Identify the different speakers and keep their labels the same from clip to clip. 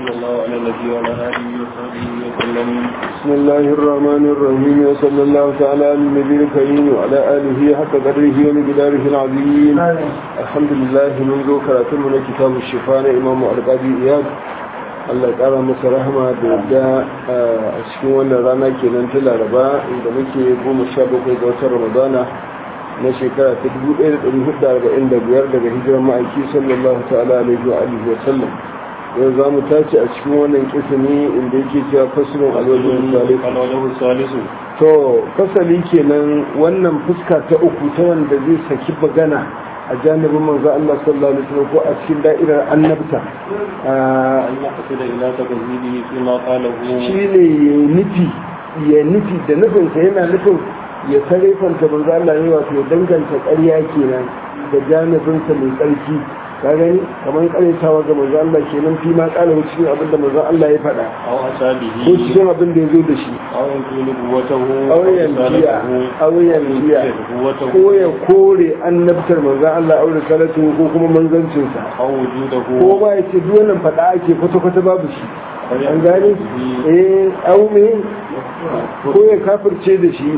Speaker 1: وصلى الله على النبي وعلى اله وصحبه وسلم
Speaker 2: بسم الله الرحمن الرحيم وصلى الله تعالى على النبي الكريم وعلى آله حق قدره ومقداره العظيم الحمد لله منذ كراتم من كتاب الشفاء إمام القاضي إياد Allah ya ƙara masa rahama da yadda a cikin wannan rana kenan ta laraba inda muke goma sha bakwai ga watan ramadana na shekara ta dubu ɗaya da ɗari hudu arba'in da biyar daga hijirar ma'aiki sallallahu ta'ala alaihi wa alihi wa sallam yau za mu tace a cikin wannan kisani inda yake cewa fasulun alwajin salisu
Speaker 1: alwajahu salisu
Speaker 2: to fasali kenan wannan fuska ta uku ta wanda zai saki magana a janibin manzo Allah sallallahu alaihi wasallam ko a cikin da'irar annabta
Speaker 1: an yaqsida ila takzibihi fi ma qalahu
Speaker 2: shine ya nufi ya nufi da nufinsa yana nufin ya sarrafanta manzo Allah ne wato ya danganta ƙarya kenan da janibinsa mai tsarki ka gani kamar ƙaryatawa ga manzo Allah kenan fi ma ƙala cikin abin da manzo Allah ya faɗa
Speaker 1: aw
Speaker 2: ko
Speaker 1: asabihi
Speaker 2: cikin abin da ya zo da shi
Speaker 1: aw yanqulu quwwatahu
Speaker 2: auyen biya auyen biya ko ya kore annabtar manzan Allah aure salatu ko kuma manzancinsa
Speaker 1: aw wujudahu
Speaker 2: ko ma ya ce duk wannan faɗa ake kwata-kwata babu shi an gane eh aume ko ya kafirce da shi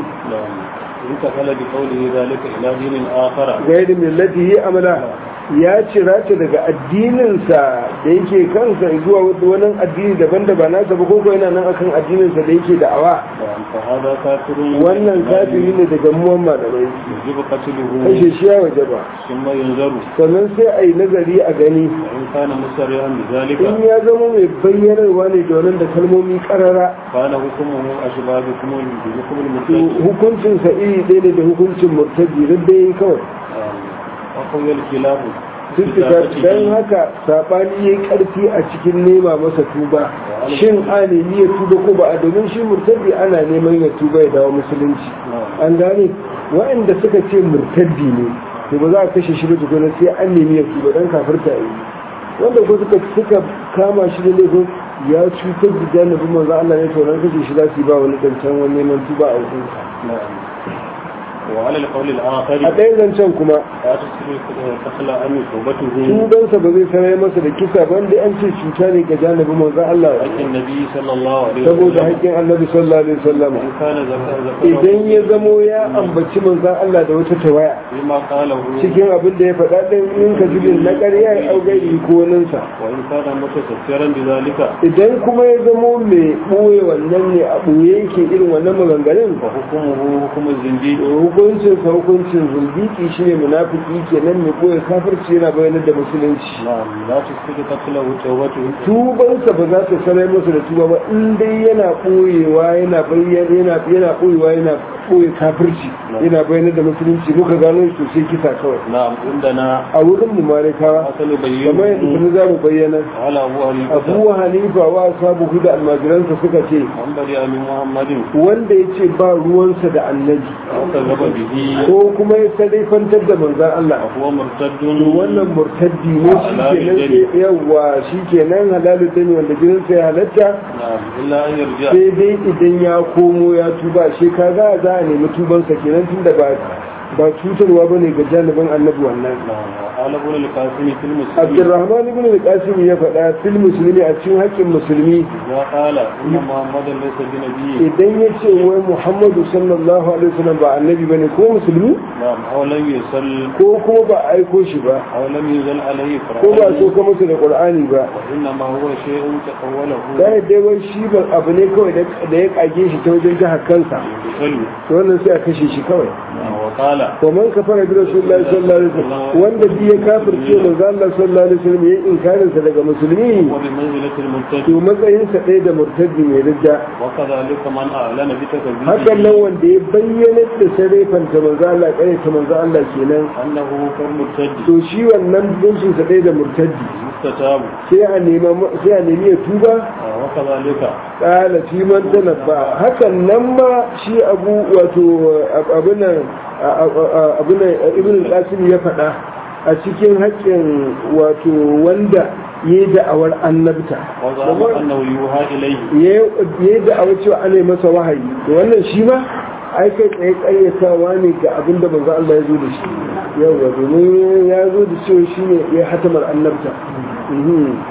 Speaker 1: انتقل بقوله ذلك إلى دين آخر
Speaker 2: gairi millati yi amala ya cira ta daga addininsa da yake kansa zuwa wani addini daban da ba nasa ba koko yana nan akan addininsa da yake da'awa
Speaker 1: فهذا كافر
Speaker 2: wannan kafiri ne daga muwan malamai
Speaker 1: يجب قتله
Speaker 2: kashe shi ya waje ba
Speaker 1: ثم ينظر
Speaker 2: sannan sai a yi nazari a gani
Speaker 1: وإن كان مسرعا بذلك
Speaker 2: in ya zama mai bayyanarwa ne da wannan da kalmomi karara
Speaker 1: كان حكمه أشبه بحكم بحكم
Speaker 2: to
Speaker 1: المرتد
Speaker 2: hukuncinsa iri ɗaya ne da hukuncin murtaji dai kawai
Speaker 1: وقوي الخلاف
Speaker 2: tuttuka don haka saɓani ya yi ƙarfi a cikin nema masa tuba shin a nemi ya tuba ko ba a domin shi murtaddi ana neman ya tuba ya dawo musulunci an gane waɗanda suka ce murtaddi ne to ba za a kashe shi ba tukuna sai an nemi ya tuba don kafirta yi wanda ko suka suka kama shi da laifin ya cutar da janibin manzo Allah ne to nan kashe shi za su yi ba wani dancan wani neman tuba a wajen
Speaker 1: وعلى القول الآخر
Speaker 2: a ɗayan zancen kuma
Speaker 1: لا تسكن تخلى أن توبته
Speaker 2: tubansa ba zai sanar masa da kisa ba da an ce cuta ne ga janibin manzo Allah
Speaker 1: حق النبي صلى الله عليه
Speaker 2: saboda
Speaker 1: وسلم
Speaker 2: haƙƙin annabi sallallahu alaihi wasallam
Speaker 1: إن كان ذكر ذكر
Speaker 2: idan ya zamo ya ambaci manzon Allah da wata tawaya
Speaker 1: بما قاله
Speaker 2: cikin abin da ya faɗa ɗin in ka zubin na ƙarya ya augairi ko waninsa
Speaker 1: وإن كان متسترا بذلك
Speaker 2: idan kuma ya zamo mai ɓoye wannan ne a ɓoye yake irin wannan maganganun
Speaker 1: فحكمه حكم الزنديق
Speaker 2: hukuncin sa hukuncin zulbiki shine munafiki kenan mai ɓoye kafirci yana bayanar da musulunci
Speaker 1: نعم لا تسكت قتله توبته
Speaker 2: tubansa ba za ta sanar masa da tuba ba in dai yana ɓoyewa yana bayyana yana yana ɓoyewa yana ɓoye kafirci yana bayyana da musulunci muka gano shi sosai kisa kawai
Speaker 1: نعم عندنا
Speaker 2: a wurin mu malikawa
Speaker 1: حسن
Speaker 2: kamar yadda
Speaker 1: بينه
Speaker 2: kuma za mu bayyana
Speaker 1: على أبو حنيفة
Speaker 2: abu hanifa wa sabu da almajiransa suka ce
Speaker 1: من برئ من محمد
Speaker 2: wanda ya ce ba ruwansa da annabi
Speaker 1: وكذب به
Speaker 2: ko kuma ya sadaifantar da manzan Allah
Speaker 1: فهو مرتد
Speaker 2: to wannan murtaddi ne shi kenan sai yawa shi kenan halalu dani wanda jinin sai halatta
Speaker 1: نعم إلا أن يرجع
Speaker 2: sai dai idan ya komo ya tuba shi kaga za a nemi tubansa kenan tunda ba ba cutarwa bane ga janibin annabi wannan
Speaker 1: نعم وقال ابن القاسم في المسلمين
Speaker 2: Abdurrahman ibn al-Qasim ya faɗa fil musulmi a cikin haƙƙin musulmi
Speaker 1: إذا قال إن محمدا ليس بنبي
Speaker 2: idan ya ce wai Muhammadu sallallahu alaihi wasallam ba annabi bane ko musulmi
Speaker 1: نعم أو لم يصل
Speaker 2: ko kuma ba a aiko shi ba
Speaker 1: أو لم ينزل عليه
Speaker 2: ko ba so
Speaker 1: قرآن
Speaker 2: ka masa da Qur'ani ba
Speaker 1: وإنما هو شيء تقوله
Speaker 2: sai dai wai shi ba abu ne kawai da da ya kage shi ta wajen jihar kansa
Speaker 1: يصل
Speaker 2: to wannan sai a kashe shi kawai
Speaker 1: وقال
Speaker 2: to man kafara bi rasulullahi sallallahu alaihi wasallam wanda bi ya kafirce manzo Allah sallallahu alaihi wasallam yayin inkarin sa daga musulmi
Speaker 1: وبمنزلة المرتد
Speaker 2: to matsayin sa ɗaya da murtaddi mai ridda
Speaker 1: وكذلك من أعلن بتكذيبه
Speaker 2: hakan nan wanda ya bayyana da sarrafanta manzo Allah kare ta manzo Allah kenan
Speaker 1: أنه كالمرتد
Speaker 2: to shi wannan buncin sa ɗaya da murtaddi
Speaker 1: مستتاب
Speaker 2: sai a nema sai a nemi ya tuba
Speaker 1: وكذلك
Speaker 2: kala fi man tanabba hakan nan ma shi abu wato abunan abunan ibn al-qasim ya faɗa a cikin haƙƙin wato wanda ya yi da'awar annabta
Speaker 1: وزعم أنه يوحى إليه
Speaker 2: ya yi da'awar cewa ana yi masa wahayi da wannan shi ma ai kai tsaye ƙaryatawa ne ga abin da manzo Allah ya zo da shi yawa domin ya zo da cewa shi ne ya hatamar annabta Mhm.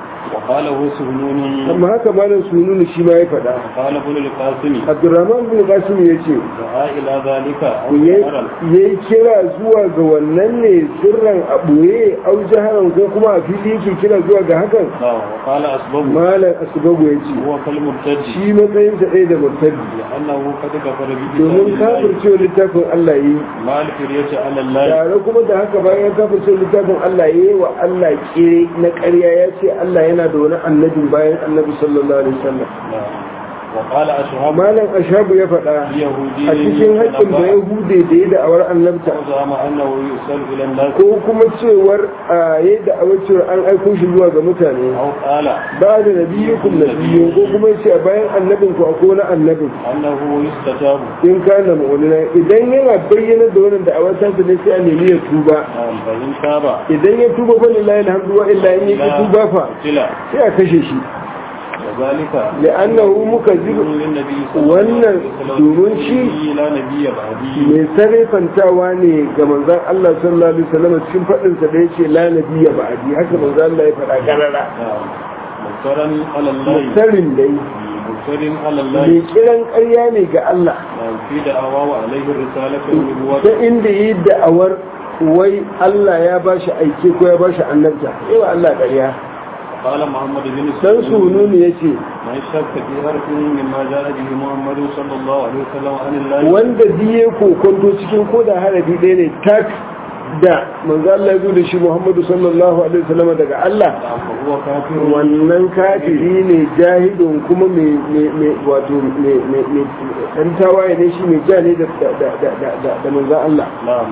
Speaker 1: قال هو سهنون
Speaker 2: amma haka malam sununu shi ma ya faɗa
Speaker 1: قال ابن القاسم
Speaker 2: abdurrahman bin qasim ya ce
Speaker 1: دعا إلى ذلك أو
Speaker 2: ya
Speaker 1: جهرا
Speaker 2: yi kira zuwa ga wannan ne sirran a ɓoye au jaharan ko kuma a fili yake kira zuwa ga hakan
Speaker 1: نعم وقال أسباب
Speaker 2: malam asbabu ya ce
Speaker 1: هو كالمرتد
Speaker 2: shi matsayinsa ɗaya da murtaddi
Speaker 1: لأنه قد كفر
Speaker 2: domin
Speaker 1: بكتاب الله
Speaker 2: kafircewa littafin Allah yi
Speaker 1: مع الفرية على الله
Speaker 2: tare kuma da haka bayan ya kafircewa littafin Allah yi wa Allah kere na ƙarya ya ce Allah yana da wani annabin bayan annabi sallallahu alaihi wasallam
Speaker 1: نعم. وقال أشهب
Speaker 2: malam ashabu ya faɗa
Speaker 1: اليهودي
Speaker 2: a cikin haƙƙin da yahude da ya da'awar annabta
Speaker 1: وزعم أنه يرسل إلى الناس
Speaker 2: ko kuma cewar a ya da'awar cewar an aiko shi zuwa ga mutane
Speaker 1: أو قال
Speaker 2: ba da nabiyyukum nabiyyu ko kuma ce a bayan annabin ku akwai wani annabin
Speaker 1: أنه يستجاب
Speaker 2: in kana mu'mina idan yana bayyana da wannan da'awar ta ne sai a nemi ya tuba
Speaker 1: نعم فإن تاب
Speaker 2: idan ya tuba fa lillahi alhamdu wa illa in ya tuba fa
Speaker 1: قتل
Speaker 2: sai a kashe shi
Speaker 1: وذلك
Speaker 2: li'annahu mukazzib
Speaker 1: للنبي صلى الله
Speaker 2: wannan
Speaker 1: عليه وسلم
Speaker 2: domin shi
Speaker 1: لا نبي بعدي
Speaker 2: mai sarrafantawa ne ga manzon Allah sallallahu alaihi wasallam cikin fadin sa da yace la nabiyya ba'di haka manzon Allah ya faɗa karara
Speaker 1: نعم مفترا على الله
Speaker 2: mutarin dai
Speaker 1: مفتر على الله
Speaker 2: mai kiran ƙarya ne ga Allah
Speaker 1: نعم في دعواه عليه الرسالة والنبوة
Speaker 2: ta inda yi da'awar wai Allah ya bashi aike ko ya bashi annabta yawa Allah ƙarya
Speaker 1: قال محمد بن
Speaker 2: dan sununu yace
Speaker 1: من شك في حرف مما جاء به محمد صلى الله عليه وسلم عن الله
Speaker 2: wanda biye kokonto cikin koda harafi ɗaya ne tak da manzo Allah ya zo da shi Muhammadu sallallahu alaihi wasallam daga Allah
Speaker 1: فهو كافر
Speaker 2: wannan kafiri ne jahidun kuma mai mai- mai wato mai mai mai dan tawaye ne shi mai ja ne da da da da da da manzo Allah
Speaker 1: نعم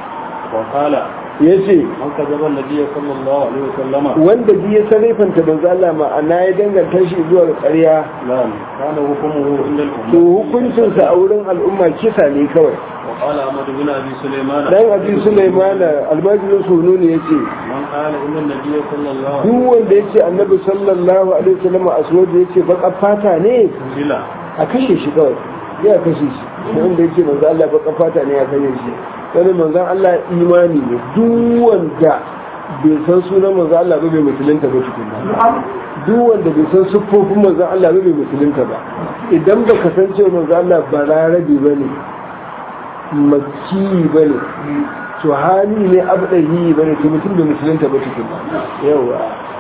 Speaker 1: وقال
Speaker 2: yace
Speaker 1: من كذب النبي صلى الله عليه وسلم
Speaker 2: wanda biye sarrafanta manzo Allah ma'ana ya danganta shi zuwa ga ƙarya
Speaker 1: نعم كان حكمه عند
Speaker 2: to
Speaker 1: الأمة
Speaker 2: hukuncinsa a wurin al'umma kisa ne kawai
Speaker 1: وقال أحمد بن أبي سليمان
Speaker 2: dan abi Sulaiman almajirin sunu ne yace
Speaker 1: من قال إن النبي صلى الله عليه
Speaker 2: duk wanda yace annabi sallallahu alaihi wasallam aswad yace baka fata ne
Speaker 1: وسلم
Speaker 2: a kashe shi kawai ya kashe shi wanda yace manzo Allah baka fata ne ya kashe shi wani manzo Allah imani ne duk wanda bai san sunan manzo Allah ba bai musulunta ba tukunna duk wanda bai san siffofin manzo Allah ba bai musulunta ba idan baka san cewa manzo Allah bararabi bane makki bane to hali ne abdahi bane to mutum bai musulunta ba tukunna yawa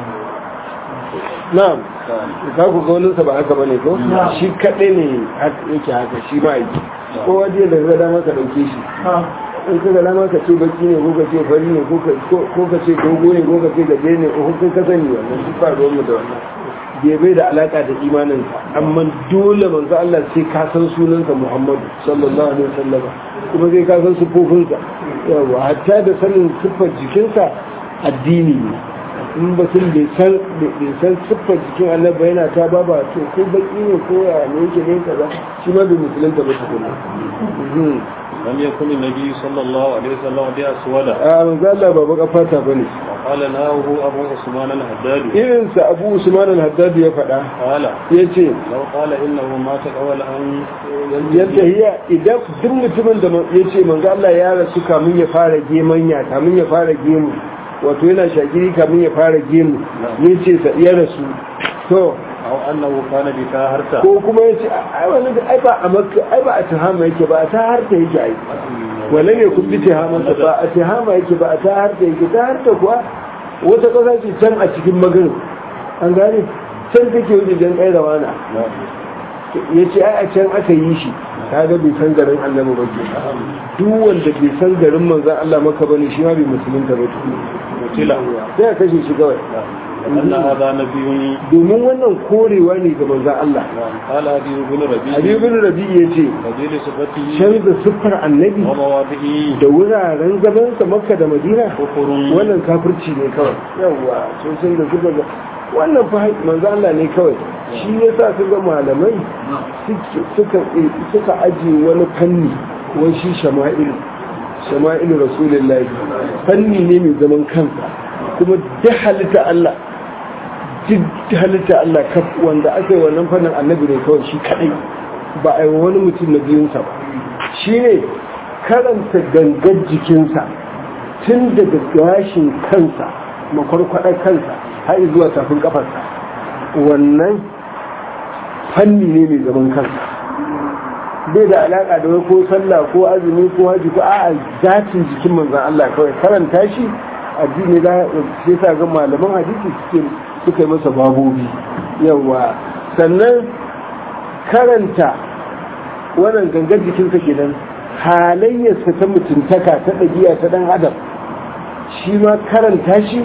Speaker 2: na'am ka ku ga wani ba haka bane ko shi kadai ne haka yake haka shi ma yake ko waje da ga dama ka dauke shi in ka ga dama ka ce baki ne ko ka ce fari ne ko ka ko ka ce dogo ne ko ka ce gaje ne ko kun ka sani wannan duk ba ruwan mu da wannan bai bai da alaka da imanin ka amma dole manzo Allah sai ka san sunansa Muhammadu sallallahu alaihi wasallam kuma sai ka san sifofinsa yawa hatta da sanin siffar jikinsa addini ne in batun bai san bai san siffar jikin Allah ba yana ta baba to ko baki ne ko ya ne yake ne kaza shi ma bai musulunta ba tukuna
Speaker 1: لم يكن النبي صلى الله عليه وسلم بأسود
Speaker 2: a manzo Allah ba baka fata bane
Speaker 1: وقال ناه أبو عثمان الهداد
Speaker 2: irin sa Abu Usman al-Haddad ya faɗa
Speaker 1: قال
Speaker 2: yace
Speaker 1: لو قال إنه مات قبل أن
Speaker 2: yadda hiya idan duk mutumin da ya ce manzo Allah ya rasu kamun ya fara gemanya kamun ya fara gemu wato yana shagiri kamun ya fara gemu ya ce sa ya rasu to
Speaker 1: أو أنه كان بكاهرته
Speaker 2: ko kuma ya ce ai wani da ai ba a makka ai ba a tahama yake ba a taharta yake ai wala ne kun bi tahamansa ba a tahama yake ba a taharta yake taharta kuwa wata kasa ce can a cikin magarin an gane can take wajen kai rawana ya ce ai a can aka yi shi kaga bai san garin annabi ba ke duk wanda bai san garin manzan Allah maka bane shi ma bai musulunta ba
Speaker 1: قتل
Speaker 2: sai a kashe shi kawai
Speaker 1: أن هذا نبي
Speaker 2: domin wannan korewa ne ga manzan Allah
Speaker 1: قال أبي بن ربيع
Speaker 2: Ali bin Rabi ya ce
Speaker 1: فضيل صفته
Speaker 2: canza siffar annabi
Speaker 1: ومواضعه
Speaker 2: da wuraren gabansa makka da madina
Speaker 1: كفر
Speaker 2: wannan kafirci ne kawai yawwa sun san da suka ga wannan fa manzo Allah ne kawai shi yasa su ga malamai suke- suka suka aje wani fanni wani shi shama'ilu shama'ilu rasulullahi fanni ne mai zaman kansa kuma duk halitta Allah duk halitta Allah kaf wanda aka yi wannan fannin annabi ne kawai shi kadai ba a yi wani mutum na biyunsa ba shi ne karanta gangar jikinsa tun daga gashin kansa makwarkwadar kansa har zuwa tafin kafarsa wannan fanni ne mai zaman kansa bai da alaka da wai ko sallah ko azumi ko haji ko a'a zatin jikin manzon Allah kawai karanta shi addini da sai sa ga malaman hadisi suke suka yi masa babobi yawa sannan karanta wannan gangar jikinsa kenan halayyarsa ta mutuntaka ta ɗabi'a ta ɗan adam shi ma karanta shi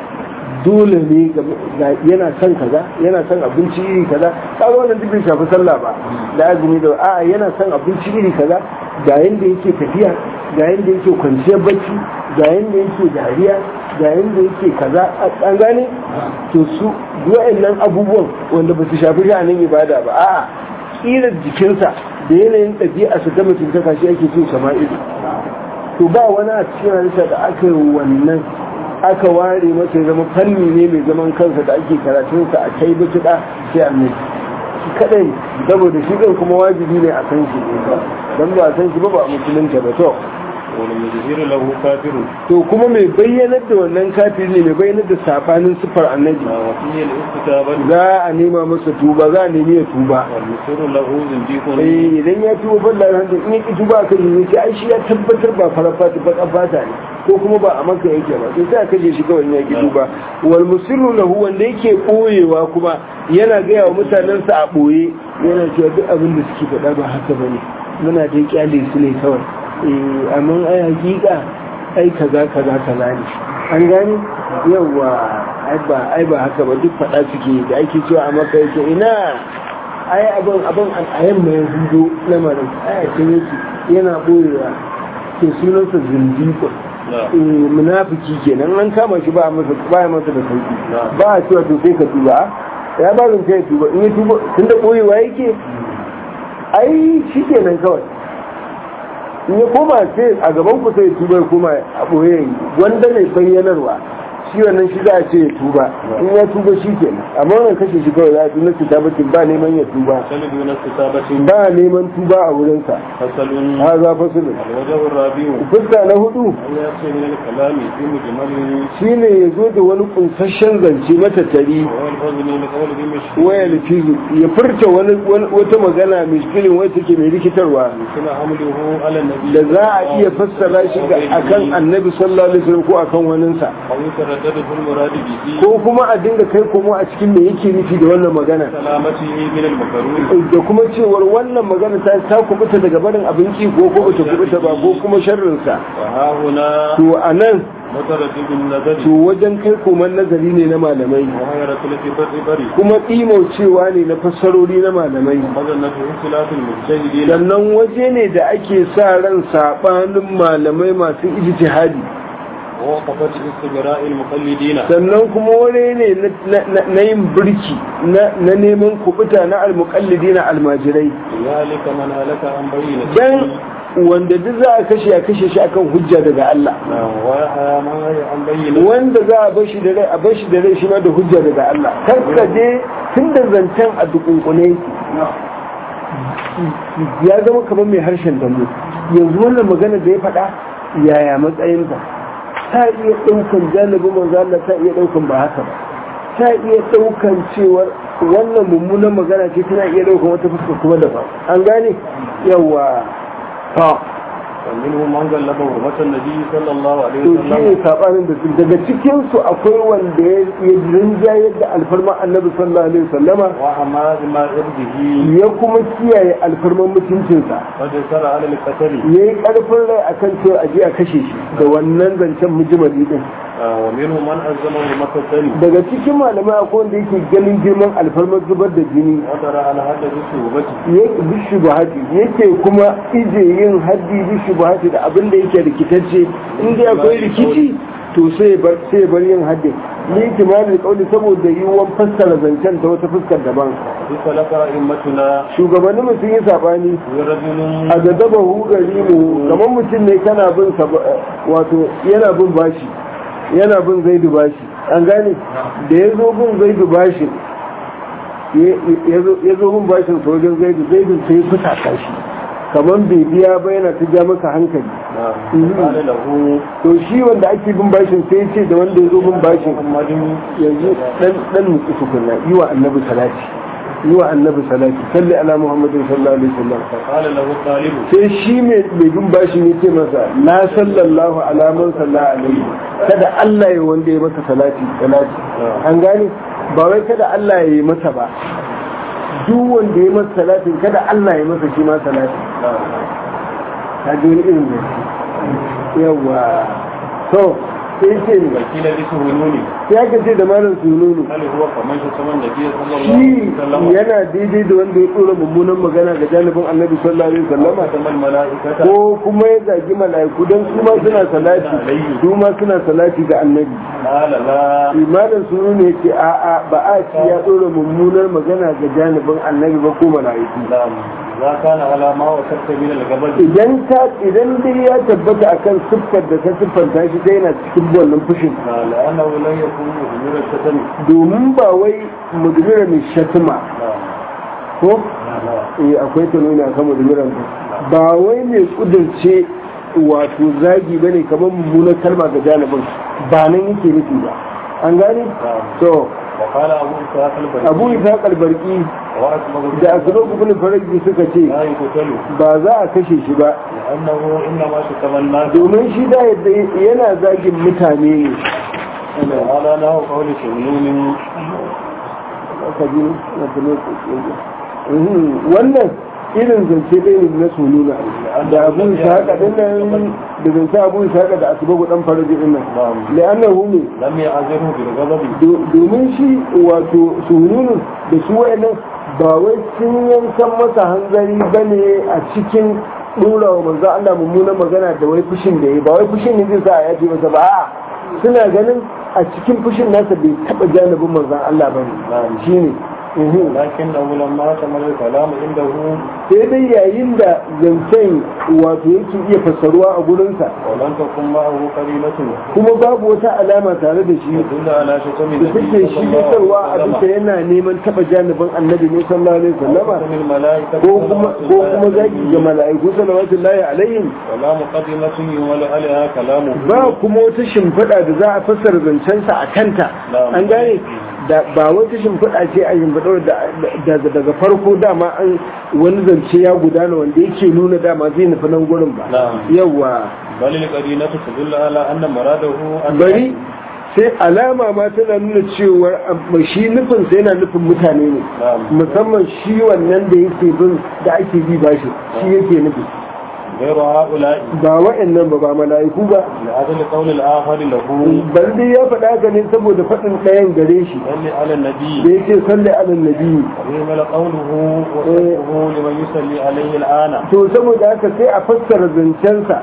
Speaker 2: dole ne yana son kaza yana son abinci iri kaza kaga wannan duk bai shafi sallah ba da azumi da a'a yana son abinci iri kaza ga yanda yake tafiya ga yanda yake kwanciyar bacci ga yanda yake dariya ga yanda yake kaza an gane to su wa'annan abubuwan wanda ba su shafi sha'anin ibada ba a'a tsirar jikinsa da yanayin ɗabi'a su ta mutuntaka shi ake cin sama'ilu to ba wani a cikin halitta da aka yi wannan aka ware masa zama fanni ne mai zaman kansa da ake karatunsa a kai bituɗa sai annabi shi kadai saboda shi ɗin kuma wajibi ne a san shi ne don ba a san shi ba ba a musulunta ba to
Speaker 1: wani mujahir lahu kafirun
Speaker 2: to kuma mai bayyanar da wannan kafiri ne mai bayyanar da safanin sifar annabi
Speaker 1: na wasiyar istitaba
Speaker 2: za a nema masa tuba za a nemi ya tuba
Speaker 1: wal musiru lahu zindiqun
Speaker 2: eh idan ya tuba balla alhamdu in ya ki tuba kan yi sai ai shi ya tabbatar ba farar fata ba fata ne ko kuma ba a maka yake ba sai sai aka je shi kawai ya ki tuba wal musirru lahu wanda yake koyewa kuma yana gaya wa mutanensa a boye yana cewa duk abin da suke faɗa ba haka bane muna da kyale su ne kawai eh amma ai hakika ai kaza kaza kaza ne an gani yawa ai ba ai ba haka ba duk faɗa suke da ake cewa a maka yake ina ai abin abin a yamma ya hudo lamarin ai a can yake yana boyewa ke sunansa zindiƙon munafiki kenan an kama shi ba a masa ba ya masa da sauki ba a cewa to sai ka tuba ya ba zan kai tuba in ya tuba tun da boyewa yake ai shi kenan kawai in ya koma sai a gaban ku sai tuba ya koma a boye wanda ne bayyanarwa shi wannan shi za a ce ya tuba in ya tuba shi kenan amma wannan kashe shi kawai za a tunan kitabatin ba neman ya tuba
Speaker 1: salibu na kitabatin
Speaker 2: ba neman tuba a wurinsa
Speaker 1: fasalun
Speaker 2: ha za fasulun
Speaker 1: alwajahu rabiu
Speaker 2: fuska na hudu
Speaker 1: an ya ce min al-kalami fi mujmalin
Speaker 2: shine ya zo da wani kunsasshen zance matattari
Speaker 1: wa al-fadl min qawli bi mashhur
Speaker 2: waya lifizu ya furta wani wata magana mishkilin wai take mai rikitarwa
Speaker 1: kana hamluhu ala nabi
Speaker 2: da za a iya fassara shi ga akan annabi sallallahu alaihi wasallam ko akan waninsa
Speaker 1: aw yataraddadu fil murad bihi
Speaker 2: ko kuma a dinga kai komo a cikin me yake nufi da wannan magana
Speaker 1: salamati min al-makarun
Speaker 2: da kuma cewar wannan magana ta ta kubuta daga barin abinci ko ko bata kubuta ba ko kuma sharrinsa
Speaker 1: wa ha huna
Speaker 2: to anan
Speaker 1: mutaraddid an-nazari
Speaker 2: to wajen kai koman nazari ne na malamai
Speaker 1: wa hayratul kibri bari
Speaker 2: kuma cewa ne na fassarori na malamai
Speaker 1: mazannatu ikhtilafil mujtahidin
Speaker 2: sannan waje ne da ake sa ran sabanin malamai masu ijtihadi
Speaker 1: wa waqafat istigra'il muqallidin
Speaker 2: sannan kuma wani ne na- na- na yin birki na na neman kubuta na almuqallidi na almajirai
Speaker 1: zalika man halaka an bayyana
Speaker 2: dan wanda duk za a kashe a kashe shi akan hujja daga Allah
Speaker 1: wa ya man an bayyana
Speaker 2: wanda za a bashi da rai a bashi da rai shi ma da hujja daga Allah kar ka je tun da zancen a dukunkune ya zama kamar mai harshen dambu yanzu wannan magana da ya faɗa yaya matsayinta ta iya ɗaukan janibin manzo Allah ta iya ɗaukan ba haka ba ta iya ɗaukan cewar wannan mummunan magana ce tana iya ɗaukan wata fuska kuma daban an gane yawa ta
Speaker 1: ومنهم من غلب حرمة النبي صلى الله عليه
Speaker 2: to shi ne
Speaker 1: وسلم
Speaker 2: sabanin da su daga cikin su akwai wanda ya ya rinjayar da alfarma annabi sallallahu alaihi wasallama
Speaker 1: وحماد ما إرده
Speaker 2: ya kuma kiyaye alfarman mutuncinsa
Speaker 1: قد سرع على القتل
Speaker 2: ya yi ƙarfin rai akan cewa a je a kashe shi da wannan zancen mujimali din
Speaker 1: آه، ومنهم من ألزم حرمة الدم
Speaker 2: daga cikin malamai akwai wanda yake ganin girman alfarmar zubar da jini
Speaker 1: وترى على حد بالصحبة
Speaker 2: ya bishu bahati yake kuma ije yin haddi bishu bahati da abin da yake rikitacce in dai akwai rikici to sai ya bar sai ya bar yin haddin ni kimanin kauli saboda yiwuwar fassara zancen ta wata fuskar daban
Speaker 1: بسلك أئمتنا
Speaker 2: shugabannin mu sun yi sabani
Speaker 1: ورجل
Speaker 2: a da daba hugari mu kamar mutum ne kana bin sa wato yana bin bashi yana bin zaidu bashi an gane da ya zo bin zaidu bashi ya zo bin bashin sojin zaidu zaidu sai fusa shi kamar bai biya ba yana ta ja maka hankali
Speaker 1: نعم قال له
Speaker 2: to shi wanda ake bin bashin sai ya ce da wanda ya zo bin bashin
Speaker 1: محمد
Speaker 2: yanzu dan dan mutu tukunna yi wa annabi salati yi wa annabi salati salli ala muhammadin sallallahu alaihi wasallam
Speaker 1: فقال له الطالب
Speaker 2: sai shi mai mai bin bashin ya ce masa na sallallahu ala man sallallahu alaihi kada Allah ya wanda ya masa salati salati an gane ba wai kada Allah ya yi masa ba duk wanda ya masa salatin kada Allah ya masa shi ma salati ta ji wani irin da yawa to sai ce ni
Speaker 1: وكيل بسهولوني
Speaker 2: sai aka ce da malam sununu
Speaker 1: هل هو كمان شتم النبي صلى الله
Speaker 2: shi
Speaker 1: عليه وسلم
Speaker 2: yana daidai da wanda ya tsora mummunan magana ga janibin annabi sallallahu alaihi wasallama
Speaker 1: شتم الملائكة
Speaker 2: ko kuma ya zagi mala'iku don su ma suna salati su ma suna salati ga annabi
Speaker 1: قال لا
Speaker 2: imanin sunu ne yake a'a ba a ci ya tsora mummunar magana ga janibin annabi ba ko mala'iku
Speaker 1: نعم لا كان على ما وصفت من الجبل
Speaker 2: idan ka idan dai ya tabbata akan siffar da ta siffanta shi dai yana cikin wannan fushin
Speaker 1: لأنه لن يكون أمور الشتم
Speaker 2: domin ba wai mudmira mai shatima
Speaker 1: نعم
Speaker 2: ko
Speaker 1: نعم
Speaker 2: eh akwai ta nuna kan mudmiran ba wai mai kudurce wato zagi bane kamar mummunar kalma ga janibin ba nan yake nufi ba an gane to
Speaker 1: وقال أبو إسحاق البريء
Speaker 2: abu isa kalbarki
Speaker 1: وأسمه
Speaker 2: da asiro ibn farji suka ce
Speaker 1: لا يقتل
Speaker 2: ba za a kashe shi ba
Speaker 1: لأنه إنما شتم الناس
Speaker 2: domin shi da yadda yana zagin mutane ne
Speaker 1: وعلى له قول شمنون
Speaker 2: aka ji na tuno Mhm, wannan irin zance ɗaya ne na sununa da abu isa haka dinnan da zance abu isa haka da asibagu dan faraji dinnan la'annahu ne
Speaker 1: لم يعذره بالغضب
Speaker 2: Do- domin shi wato sununu da su wa'annan ba wai sun yankan masa hanzari ba ne a cikin ɗora wa manzo Allah mummunan magana da wai fushin da ya ba wai fushin ne zai sa a yaje masa ba a'a suna ganin a cikin fushin nasa bai taɓa janibin manzon Allah ba ne shi ne
Speaker 1: لكنه لما تمر الكلام عنده
Speaker 2: sai dai yayin da zancen wato yake iya fassaruwa a gurinsa
Speaker 1: ولم تكن معه قرينة
Speaker 2: kuma babu wata alama tare da shi
Speaker 1: تدل على شتم
Speaker 2: da take shigarwa a bisa yana neman taba janibin annabi ne sallallahu alaihi wasallama
Speaker 1: شتم الملائكة
Speaker 2: ko kuma ko kuma zaki ga mala'iku salawatullahi alaihim
Speaker 1: ولا مقدمة يمل عليها كلامه
Speaker 2: ba kuma wata shimfiɗa da za a fassara zancensa a kanta an gane da ba wata shimfiɗa ce a shimfiɗa da daga farko dama an wani zance ya gudana wanda yake nuna dama zai nufi nan gurin ba
Speaker 1: نعم
Speaker 2: yawa
Speaker 1: بل القرينة تدل على أن مراده أن
Speaker 2: bari sai alama ma tana nuna cewa amma shi nufin sai yana nufin mutane ne
Speaker 1: نعم
Speaker 2: musamman shi wannan da yake bin da ake bi bashi shi yake nufi
Speaker 1: غير هؤلاء
Speaker 2: ba wa'annan ba ba mala'iku ba
Speaker 1: لأجل قول الآخر له
Speaker 2: bal dai ya faɗa haka ne saboda faɗin ɗayan gare shi
Speaker 1: صل على النبي
Speaker 2: da yake salli ala nabi
Speaker 1: ويهمل قوله وصفه لمن يصلي عليه الآن
Speaker 2: to saboda haka sai a fassara zancensa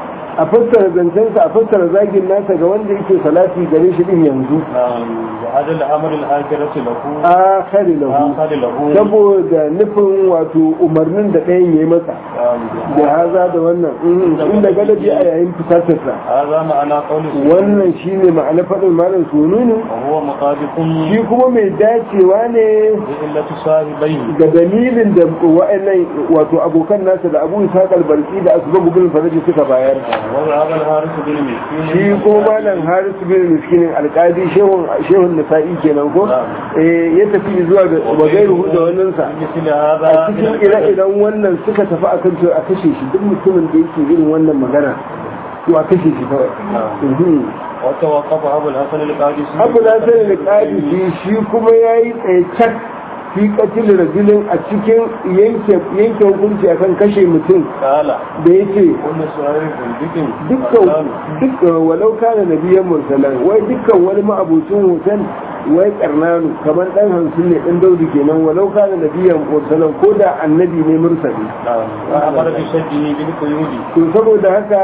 Speaker 2: a fassara zancensa a fassara zagin nasa ga wanda yake salati gare shi din yanzu
Speaker 1: نعم وأجل أمر الآخرة له
Speaker 2: akhari lahu
Speaker 1: آخر له
Speaker 2: saboda nufin wato umarnin da ɗayan ya yi masa
Speaker 1: نعم
Speaker 2: da haza da wannan mhm, inda galabi a yayin fitarsa
Speaker 1: هذا معنى قول السنة
Speaker 2: wannan shine ma'ana faɗin malam sununu
Speaker 1: وهو مطابق
Speaker 2: shi kuma mai dacewa ne
Speaker 1: بإلة صاحبيه
Speaker 2: ga dalilin da wa'annan wato abokan nasa da abu isa kalbarki da asbabu bin faraji suka bayar
Speaker 1: وذهب الحارث بن مسكين
Speaker 2: shi ko malam harisu bin miskinin alkadi shehun shehun nasa'i kenan ko eh ya tafi zuwa ga wagairu da wannan sa
Speaker 1: مثل
Speaker 2: a
Speaker 1: هذا
Speaker 2: cikin ire-iren wannan suka tafi akan cewa a kashe shi duk mutumin da yake irin wannan magana to a kashe shi kawai Mhm.
Speaker 1: وتوقف أبو الحسن القادسي
Speaker 2: abu na sani da ƙadisi shi kuma ya yi tsaye cak fi katil rajulin a cikin yanke yanke hukunci akan kashe mutum
Speaker 1: قال
Speaker 2: da yake
Speaker 1: كل سؤال بن
Speaker 2: dukkan dukkan walau kana nabiyan mursalan wai dukkan wani ma'abucin hoton wai karnanu kamar dan hamsin ne dan daudi kenan walau kana nabiyan mursalan ko da annabi ne mursali
Speaker 1: نعم وأمر بشده بالقيود
Speaker 2: to saboda haka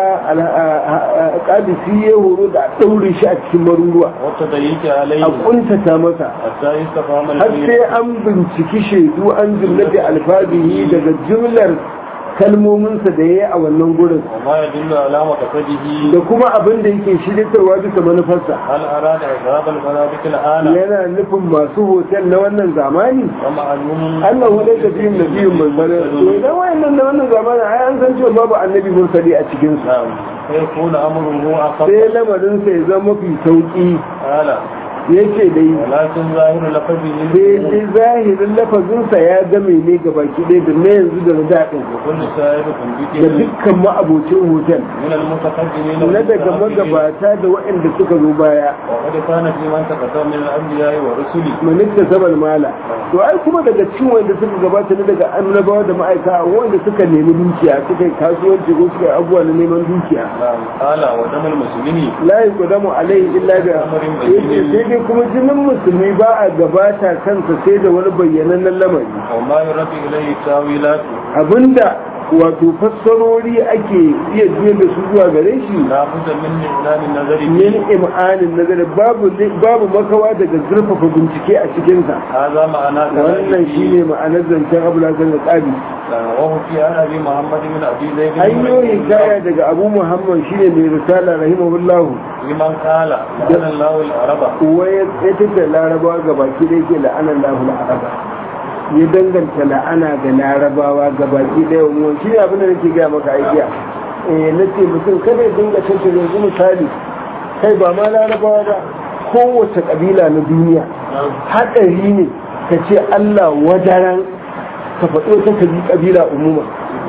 Speaker 2: kadisi ya horo da a daure shi a cikin maruruwa
Speaker 1: والتضييق عليه
Speaker 2: a kuntata masa
Speaker 1: حتى يستفهم
Speaker 2: har
Speaker 1: الفيل
Speaker 2: sai an binciki shaidu an jumlati alfabihi daga jumlar kalmominsa da ya yi a wannan gurin
Speaker 1: وما يدل على مقصده
Speaker 2: da kuma abin da yake shiritarwa bisa manufarsa
Speaker 1: هل أراد إذهاب المنابك الآن
Speaker 2: yana nufin masu hotel na wannan zamani
Speaker 1: ومعلوم
Speaker 2: Allah hu dai tafiyin nabiyin manzana to idan wayannan na wannan zamani ai an san cewa babu annabi mursali a cikin su
Speaker 1: نعم فيكون أمره أخف
Speaker 2: sai lamarin sa ya zama mafi sauki
Speaker 1: قال
Speaker 2: yake dai
Speaker 1: ولكن ظاهر لفظه
Speaker 2: sai dai zahirin lafazinsa ya game ne ga baki ɗaya da na yanzu da na daɗin
Speaker 1: وكل سائر
Speaker 2: da
Speaker 1: تنبيته
Speaker 2: dukkan ma'abocin hotel
Speaker 1: من المتقدمين
Speaker 2: na daga
Speaker 1: والمتأخرين.
Speaker 2: magabata da waɗanda suka zo baya
Speaker 1: وقد كان في من تقدم من الأنبياء والرسل
Speaker 2: manista sabal mala to ai kuma daga cikin wanda suka gabata ne daga annabawa da ma'aika wanda suka nemi dukiya suka yi kasuwanci ko suka yi abubuwa na neman dukiya
Speaker 1: نعم قال ودم المسلمين
Speaker 2: la yuqdamu alaihi illa bi yace sai dai kuma jinin musulmi ba a gabata kansa sai da wani bayyanannen lamari
Speaker 1: وما يرد إليه التاويلات
Speaker 2: abinda wato fassarori ake iya juya da su zuwa gare shi
Speaker 1: لا بد من إعلان النظر
Speaker 2: min
Speaker 1: فيه
Speaker 2: im'anin nazari babu babu makawa daga zurfafa bincike a cikinsa
Speaker 1: هذا معنى
Speaker 2: wannan shine ma'anar zancen abu lasan da tsabi
Speaker 1: وهو في عن أبي محمد بن أبي زيد
Speaker 2: hanyoyin kaya daga abu muhammad shine mai risala rahimahullahu
Speaker 1: لمن قال لأن الله العرب
Speaker 2: kuwa ya tattata larabawa ga baki da yake la'anar lahu araba ya danganta la'ana ga larabawa ga baki da yawan shi ne abin da nake gaya maka aikiya eh na ce mutum kada ya dinga tattata yanzu misali kai ba ma larabawa ba kowace kabila na duniya haɗari ne ka ce allah wadaran ka faɗo ta kabi kabila umuma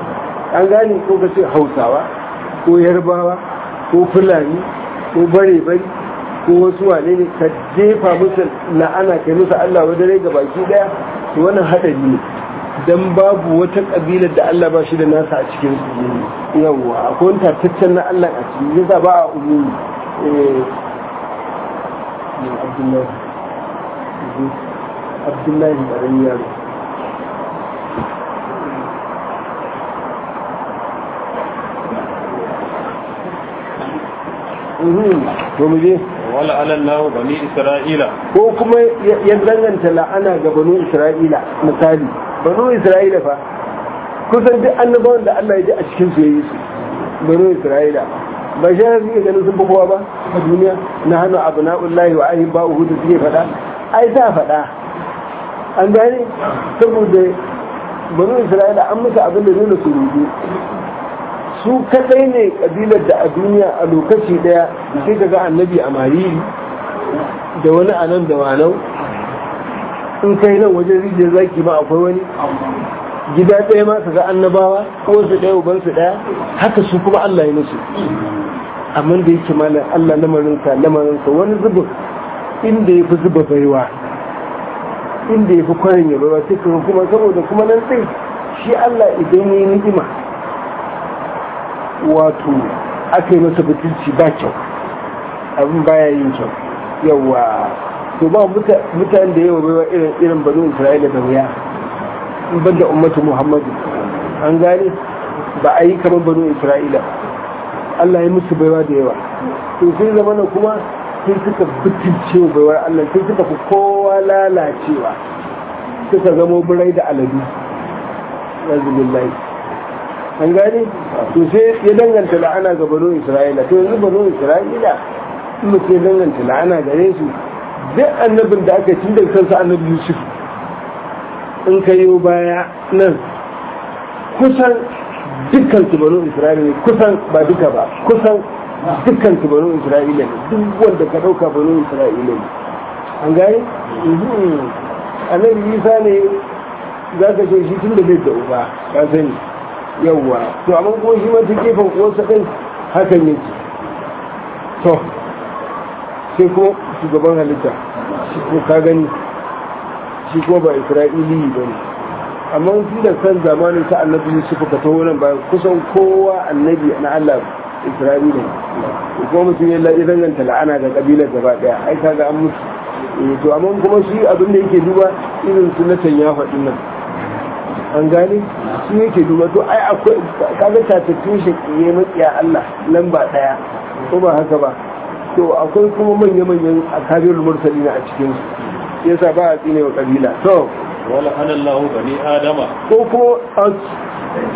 Speaker 2: an gane ko ka ce hausawa ko yarbawa ko fulani ko bare-bari ko wasu wane ne ka jefa musu la'ana kai musu Allah wa dare ga baki daya to wannan hadari ne dan babu wata kabilar da Allah ba shi da nasa a cikin su yawa akwai wani tattaccen na Allah a cikin yasa ba a umumi eh Abdullahi Abdullahi ƙarami yaro to mu je
Speaker 1: wala ala Allah bani Isra'ila
Speaker 2: ko kuma ya danganta la'ana ga banu Isra'ila misali banu Isra'ila fa kusan duk annabawan da Allah ya ji a cikin su yayi su banu Isra'ila ba shi ne suke ganin sun fi kowa ba a duniya na hannu abu na'ullahi wa ahin ba uhudu suke faɗa ai ta faɗa an gane saboda banu Isra'ila an musu abin da nuna su rubu su kadai ne kabilar da a duniya a lokaci daya sai ka ga annabi a mariri da wani a nan da wanau in kai nan wajen rijiyar zaki ma akwai wani gida ɗaya ma ka ga annabawa ko su ɗaya uban su ɗaya haka su kuma Allah ya musu amma da yake malam Allah lamarinsa lamarinsa wani zubin inda ya fi zuba baiwa inda ya fi kwarin ya baiwa sai kuma saboda kuma nan sai shi Allah idan ya yi ni'ima wato aka yi masa butulci ba kyau abin baya yin kyau yawa to ba mutane da yawa baiwa irin irin banu isra'ila da wuya in banda ummatu muhammadu an gane ba a yi kamar banu isra'ila Allah ya musu baiwa da yawa to sai zamana kuma sai suka butulce wa baiwar Allah sai suka fi kowa lalacewa suka zama birai da aladu yanzu billahi an gane to sai ya danganta la'ana ga bano isra'ila to yanzu bano isra'ila in mutum ya danganta la'ana gare su duk annabin da aka tun da kansa annabi yusuf in ka yi baya nan kusan dukkan su bano isra'ila ne kusan ba duka ba kusan dukkan su bano isra'ila ne duk wanda ka dauka bano isra'ila ne an gane annabi isa ne za ka ce shi tun da bai da uba ka sani yawwa to amma kuma shi ma ta gefen uwarsa ɗin hakan yake to sai kuma shugaban halitta shi ko ka gani shi kuma ba isra'ili ba ne amma tun da san zamanin ta annabi yusuf ka taho nan ba kusan kowa annabi na allah isra'ila ne kuma mutum ya danganta la'ana ga kabilar gaba daya ai kaga an mutu to amma kuma shi abin da yake duba irin sunatan ya faɗi nan an gane shi yake duba to ai akwai kaga tatattun shi ya matsiya Allah lamba daya ko ba haka ba to akwai kuma manya-manyan akabirul mursalina a cikin su yasa ba a tsine wa kabila to
Speaker 1: wala ana Allah bani adama
Speaker 2: ko ko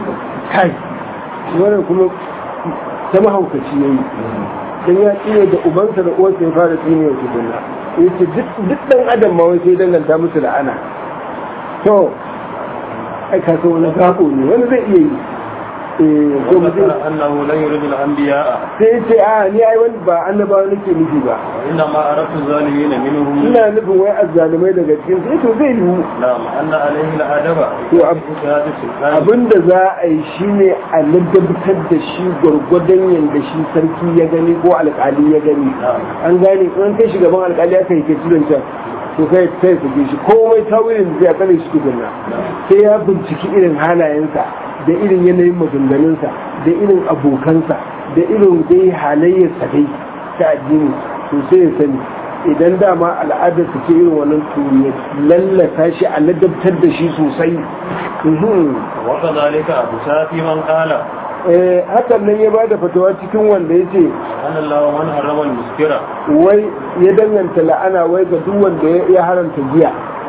Speaker 2: kai wannan kuma ta mahaukaci ya yi don ya tsine da ubansa da uwarsa ya fara tsine wa tukunna ya ce duk ɗan adam ma wai sai danganta musu la'ana to ai ka wani gabo ne wani zai iya yi ko mutum
Speaker 1: وذكر أنه لا يريد الأنبياء
Speaker 2: sai ce a ni ai wani ba annabawa nake nufi ba
Speaker 1: وإنما أردت الظالمين منهم
Speaker 2: ina nufin wai azzalumai daga cikin sai to zai yiwu
Speaker 1: نعم أن عليه الأدب
Speaker 2: To, ab-
Speaker 1: شهادة السلطان
Speaker 2: abinda za a yi shine a ladabtar da shi gwargwadon yadda shi sarki ya gani ko alkali ya gani an gane in kai shugaban alkali aka yi ke tudanta to kai kai su shi komai tawilin zai a kare shi tukunna sai ya binciki irin halayensa da irin yanayin maganganunsa da irin abokansa da irin dai halayyarsa dai ta addini to sai ya sani idan dama al'adar su ce irin wannan to ya lallata shi a ladabtar da shi sosai Mhm.
Speaker 1: وكذلك أبو سافي من قال
Speaker 2: Eh, hakan nan ya ba da fatawa cikin wanda ya ce
Speaker 1: أن الله من حرم المسكرة
Speaker 2: wai ya danganta la'ana wai ga duk wanda ya- ya haramta giya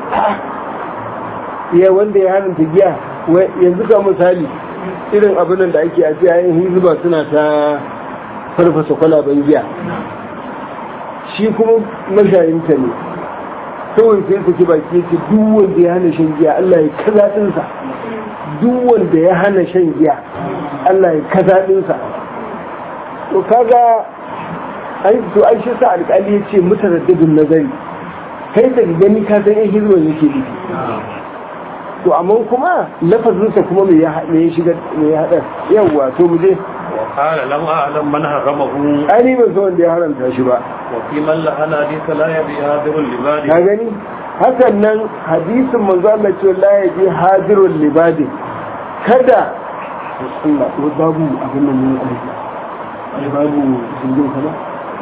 Speaker 2: ya wanda ya haramta giya wai yanzu ga misali irin abin da ake a yayin hizba suna ta farfasa kwalaben giya shi kuma mashayinta ne kawai sai saki baki ya ce duk wanda ya hana shan giya Allah ya kaza ɗinsa duk wanda ya hana shan giya Allah ya kaza ɗinsa to kaga ai to ai shi sa alƙali ya ce mutaraddidin nazari kai da gani ka san in hizban yake nufi to amma kuma lafazinsa kuma me ya me ya shiga me ya hada yawa to mu je
Speaker 1: وقال لم أعلم من حرمه
Speaker 2: ai ni ban san wanda ya haramta shi ba
Speaker 1: وفي من لعن حديث لا يبي هادر
Speaker 2: ka
Speaker 1: لباده
Speaker 2: gani hakan nan hadisin manzo Allah ce la yaji hadirul libadi kada Allah ko babu abin nan ne ai babu zingin kana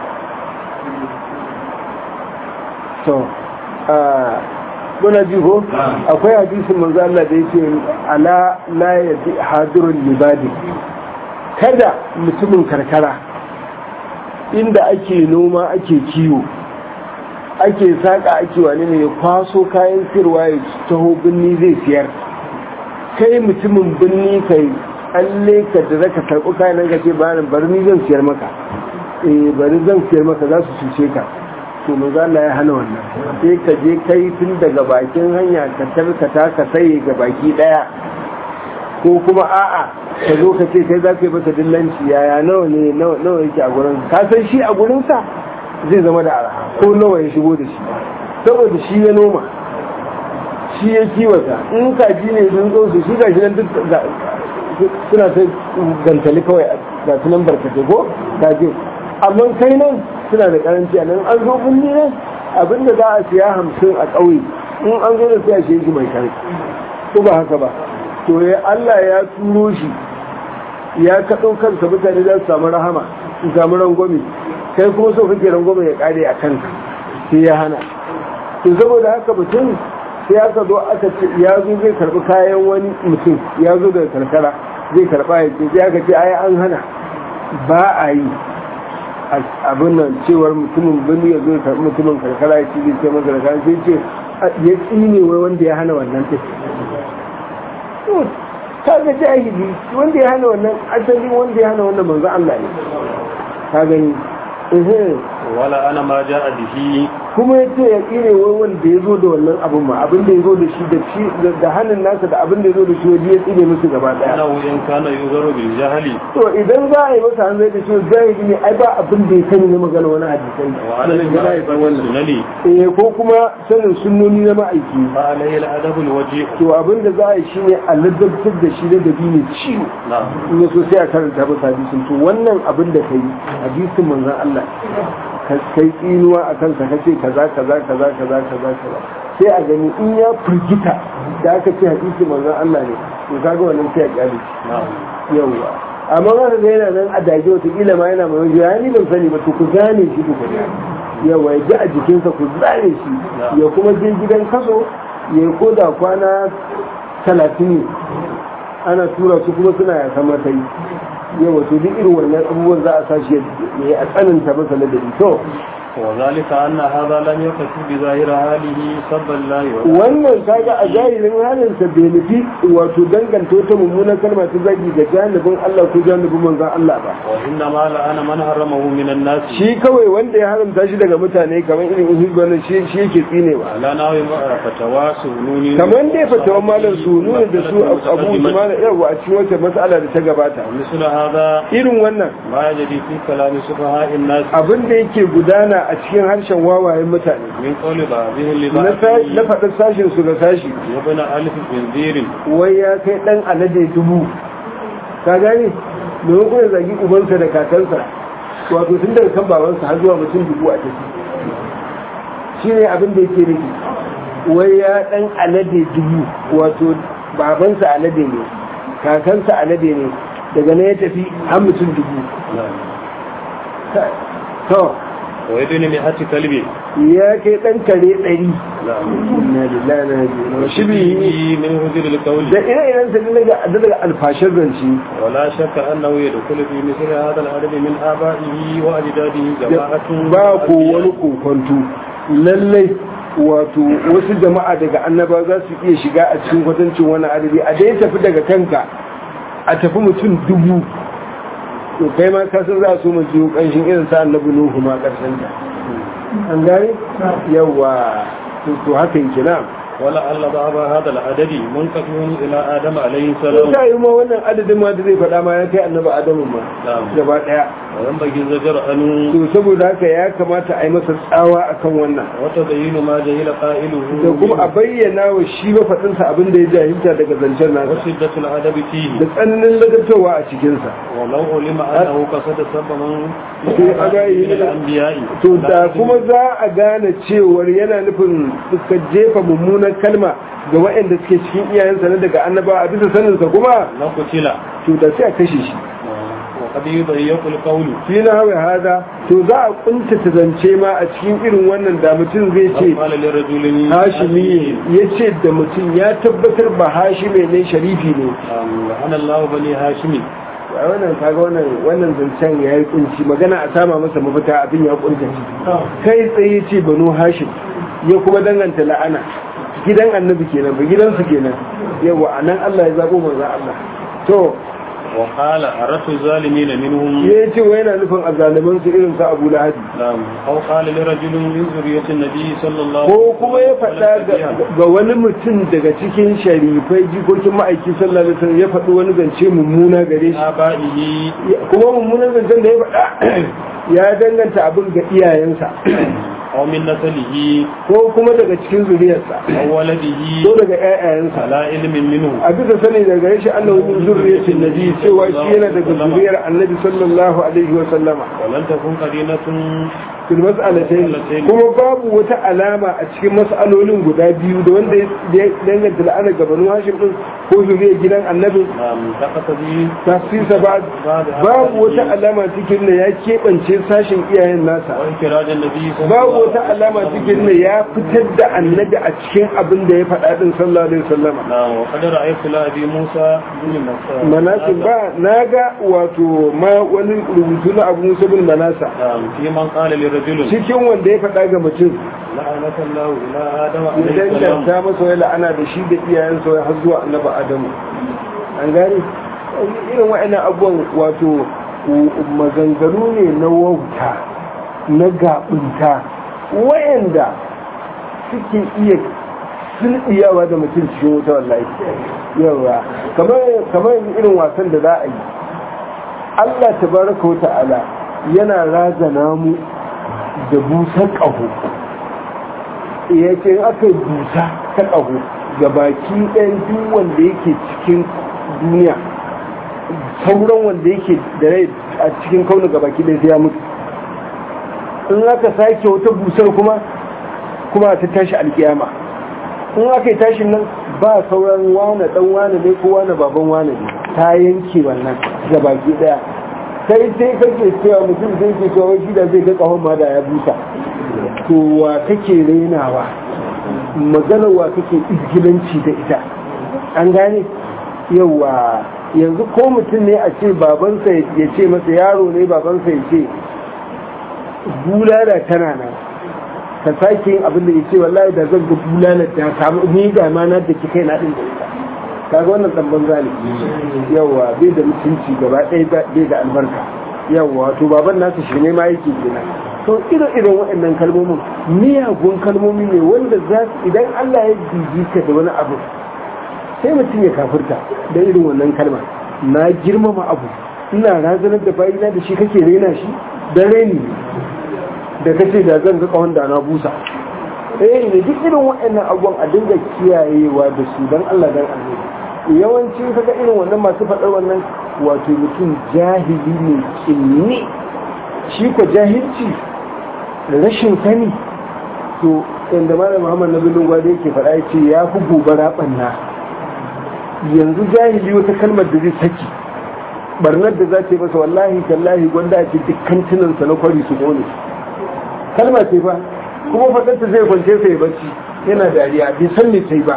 Speaker 2: to a muna ji ko akwai hadisin manzo Allah da yake ala la yaji hadirul libadi kada mutumin karkara inda ake noma ake kiwo ake saƙa ake wani ne ya kwaso kayan sirwa ya taho birni zai siyar kai mutumin birni kai alle ka da zaka karɓi kayan nan ka ce bayan bari ni zan siyar maka eh bari zan siyar maka za su cuce ka to manzo Allah ya hana wannan sai ka je kai tun daga bakin hanya ka tarkata ka sai ga baki daya ko kuma a'a ka zo ka ce kai za ka yi masa dillanci yaya nawa ne nawa yake a gurin ka san shi a gurinsa zai zama da araha ko nawa ya shigo da shi saboda shi ya noma shi ya kiwata in kaji ne sun zo su shi gashi nan duk suna ta gantali kawai ga su nan barkace ko kaji amma kai nan suna da karanci a nan an zo binni nan abinda za a siya hamsin a ƙauye in an zo da siya shi mai kare ko ba haka ba to ya Allah ya turo shi ya kaɗo kansa mutane za su samu rahama su samu rangwame kai kuma so kake rangwame ya ƙare a kanka sai ya hana to saboda haka mutum sai aka zo aka ce ya zo zai karɓi kayan wani mutum ya zo daga karkara zai karɓa ya ce sai aka ce ai an hana ba a yi abin nan cewar mutumin birni ya zo ya karɓi mutumin karkara ya ce zai ce masa karkara sai ce ya tsine wai wanda ya hana wannan tafi ka ga jahili wanda ya hana wannan asali wanda ya hana wannan manzo Allah ne ka gani
Speaker 1: wala ana ma ja'a bihi
Speaker 2: kuma ya ce ya ƙire wai wanda ya zo da wannan abin ma abin da ya zo da shi da shi da hannun nasa da abin da ya zo da shi wajen ya tsine musu gaba daya
Speaker 1: ana wuyan kana yuzaru bil jahili
Speaker 2: to idan za a yi masa hanzari da shi jahili ne ai ba abin da ya sani na magana wani hadisai
Speaker 1: wa alal
Speaker 2: Balantana ya san wannan
Speaker 1: sunani
Speaker 2: eh ko kuma sanin sunnoni na ma'aiki
Speaker 1: fa alayhi al adabul wajih
Speaker 2: to abin da za a yi shine a ladabtar da shi da dabi ne ciwo
Speaker 1: na'am
Speaker 2: in ya so sai a karanta masa hadisin to wannan abin da kai hadisin manzon Allah ka kai tsinuwa a kansa ka ce kaza kaza kaza kaza kaza kaza sai a gani in ya firgita da aka ce hadisin manzon Allah ne to kaga wannan sai a kyale
Speaker 1: na'am
Speaker 2: yawa amma wanda da yana nan a dage wata kila ma yana mai wajen ya ni ban sani ba to ku gane shi ku gane yawa ya ji a jikinsa ku zane shi ya kuma je gidan kaso ya yi koda kwana talatin ne ana tura su kuma suna ya sama ta yi yawa to duk irin wannan abubuwan za a sa shi ya yi a tsananta masa ladabi to
Speaker 1: وذلك أن هذا لم يقصد بظاهر حاله سب الله
Speaker 2: wannan kaga a zahirin halin sa bai nufi wato danganta wata mummunan kalma ta zagi ga janibin Allah ko janibin manzon Allah ba
Speaker 1: وإنما لأن من حرمه من الناس
Speaker 2: shi kawai wanda ya haramta shi daga mutane kamar irin uhibban shi shi yake tsinewa
Speaker 1: على نحو فتوى سنوني
Speaker 2: kamar dai fatawan malam su nuna da su abu usman yawa a cikin wata mas'ala da ta gabata
Speaker 1: مثل هذا
Speaker 2: irin wannan
Speaker 1: ما يجري في كلام سفهاء الناس
Speaker 2: abin da yake gudana a cikin harshen wawayen mutane
Speaker 1: من قول بعضهم
Speaker 2: na sa- na
Speaker 1: لبعض
Speaker 2: faɗin sashen su ga sashi
Speaker 1: وابن ألف بنذير
Speaker 2: wai ya kai ɗan alade dubu ka gane domin kuma zagi ubansa da kakansa wato tun daga kan babansa har zuwa mutum dubu a tafi shi ne abin da yake nufi wai ya ɗan alade dubu wato babansa alade ne kakansa alade ne daga na ya tafi har mutum dubu to
Speaker 1: ويدن مئة كلب
Speaker 2: ya kai ɗan kare ɗari Inna lillahi wa inna ilaihi raji'un. shi bihi
Speaker 1: من هجر القول
Speaker 2: da ire-iren sa daga daga alfashar zance
Speaker 1: ولا شك أنه يدخل في مثل هذا العدد من آبائه وأجداده جماعة
Speaker 2: ba ko wani kokonto lallai wato wasu jama'a daga annaba za su iya shiga a cikin kwatancin wani adadi a dai tafi daga kanka a tafi mutum dubu to kai ma kasar za su mu jiyo kanshin irin sa annabi nuhu ma karshen ta an gane yawa to to haka yake na
Speaker 1: ولعل بعض هذا العدد منقسم إلى آدم عليه السلام
Speaker 2: ta yi ma wannan adadin ma da zai faɗa ma ya kai annabi adamu ma
Speaker 1: نعم
Speaker 2: gaba ɗaya
Speaker 1: وينبغي الزجر أن
Speaker 2: to saboda haka ya kamata a yi masa tsawa akan wannan
Speaker 1: وتبين ما جهل قائله
Speaker 2: da kuma a bayyana wa shi mafaɗinsa abin da ya jahilta daga zancen nasa
Speaker 1: وشدة العدب فيه
Speaker 2: da tsananin ladabtarwa a cikinsa
Speaker 1: ولو علم أنه قصد سب من
Speaker 2: sai a gayi
Speaker 1: من الأنبياء
Speaker 2: to da kuma za a gane cewar yana nufin suka jefa mummunan kalma ga waɗanda suke cikin iyayensa na daga annaba a bisa saninsa kuma
Speaker 1: لقتل
Speaker 2: to da sai a kashe shi
Speaker 1: وقد يضيق القول
Speaker 2: fi na hawa hada to za a kuntata zance ma a cikin irin wannan da mutum zai ce
Speaker 1: قال لرجل
Speaker 2: hashimi ya ce da mutum ya tabbatar ba hashime ne sharifi ne
Speaker 1: لعن الله بني هاشم
Speaker 2: a wannan kaga wannan wannan zancen ya yi kunci magana a sama masa mafita abin ya kunta kai tsaye ce banu hashim ya kuma danganta la'ana gidan annabi kenan ba gidansu kenan yawa anan Allah ya zabo manzo Allah to
Speaker 1: وقال أردت الظالمين منهم
Speaker 2: ya ce wa yana nufin azaliman su irin su Abu Lahab
Speaker 1: نعم أو قال لرجل من ذرية النبي صلى الله
Speaker 2: ko kuma ya faɗa ga- ga wani mutum daga cikin sharifai jikokin ma'aiki sallallahu alaihi wasallam ya faɗi wani zance mummuna gare shi
Speaker 1: آبائه
Speaker 2: kuma mummunan zancen da ya faɗa ya danganta abin ga iyayensa
Speaker 1: أو من نسله
Speaker 2: ko kuma daga cikin zuriyarsa
Speaker 1: أو ولده
Speaker 2: ko daga ƴaƴayensa
Speaker 1: على علم منه
Speaker 2: a bisa sani daga gare shi annabi min zurriyatin nabi cewa shi yana daga zuriyar annabi sallallahu alaihi wa sallama
Speaker 1: ولن تكون قرينة
Speaker 2: fil mas'alatayn kuma babu wata alama a cikin mas'alolin guda biyu da wanda ya danganta la'ana ga banu hashim din ko zuriyar gidan annabi
Speaker 1: نعم تقتضي
Speaker 2: tafsisa ba babu wata alama cikin da ya keɓance sashin iyayen nasa
Speaker 1: وانفراج النبي صلى
Speaker 2: babu
Speaker 1: الله
Speaker 2: wata alama cikin da ya fitar da annabi a cikin abin da ya faɗa din sallallahu alaihi wasallama
Speaker 1: نعم وقد رأيت لأبي موسى بن مسعود
Speaker 2: manasin ba na ga wato ma wani rubutu na abu musa bin manasa
Speaker 1: نعم في من قال لرجل
Speaker 2: cikin wanda ya faɗa ga mutum
Speaker 1: لعنة الله إلى آدم عليه
Speaker 2: idan
Speaker 1: السلام
Speaker 2: ta masa wai la'ana da shi da iyayensa wai har zuwa annabi adamu an gane irin wa'annan abubuwan wato maganganu ne na wauta na gaɓunta wa'anda suke iya sulɗiyawa da mutum cikin wuta wallahi yawa kamar yanzu irin wasan da za a yi Allah tabaraka wa ta'ala yana razana mu da busar ƙaho ya ce aka yi busa ta ƙaho ga baki ɗayan duk wanda yake cikin duniya sauran wanda yake da rai a cikin kauna ga baki ɗaya sai ya mutu in aka sake wata busar kuma kuma ta tashi alkiyama in aka yi tashin nan ba sauran wane ɗan wane ne ko wane baban wane ne ta yanke wannan ga baki ɗaya sai sai kake cewa mutum zai ke cewa shi da zai ga ƙahon ma da ya busa to wa kake rainawa magana wa kake izgilanci da ita an gane yawa yanzu ko mutum ne a ce babansa ya ce masa yaro ne babansa ya ce bulala tana nan ka sake yin abin da ya ce wallahi da zan ga bulala da samu ni ga ma na da kai na din da ita kaga wannan dan banza ne yawa bai da mutunci gaba ɗaya bai da albarka yawa to baban nasu shi ne ma yake kenan to irin irin waɗannan kalmomin miyagun kalmomi ne wanda za su idan Allah ya jiji ka da wani abu sai mutum ya kafirta da irin wannan kalma na girmama abu ina razanar da bayina da shi kake rena shi da reni da kace da zan ga kawon da na busa eh ne duk irin waɗannan abubuwan a dinga kiyayewa da su dan Allah dan Allah yawanci kaga irin wannan masu faɗar wannan wato mutum jahili ne kinni shi ko jahilci rashin sani to inda malam Muhammad Nabi Gwade yake faɗa yace ya fi gobara banna yanzu jahili wata kalmar da zai saki barnar da za ta yi masa wallahi tallahi gwanda ce dukkan tunansa na kwari su kone kalma ce fa kuma faɗarta zai kwance sai bacci yana dariya bai san me sai ba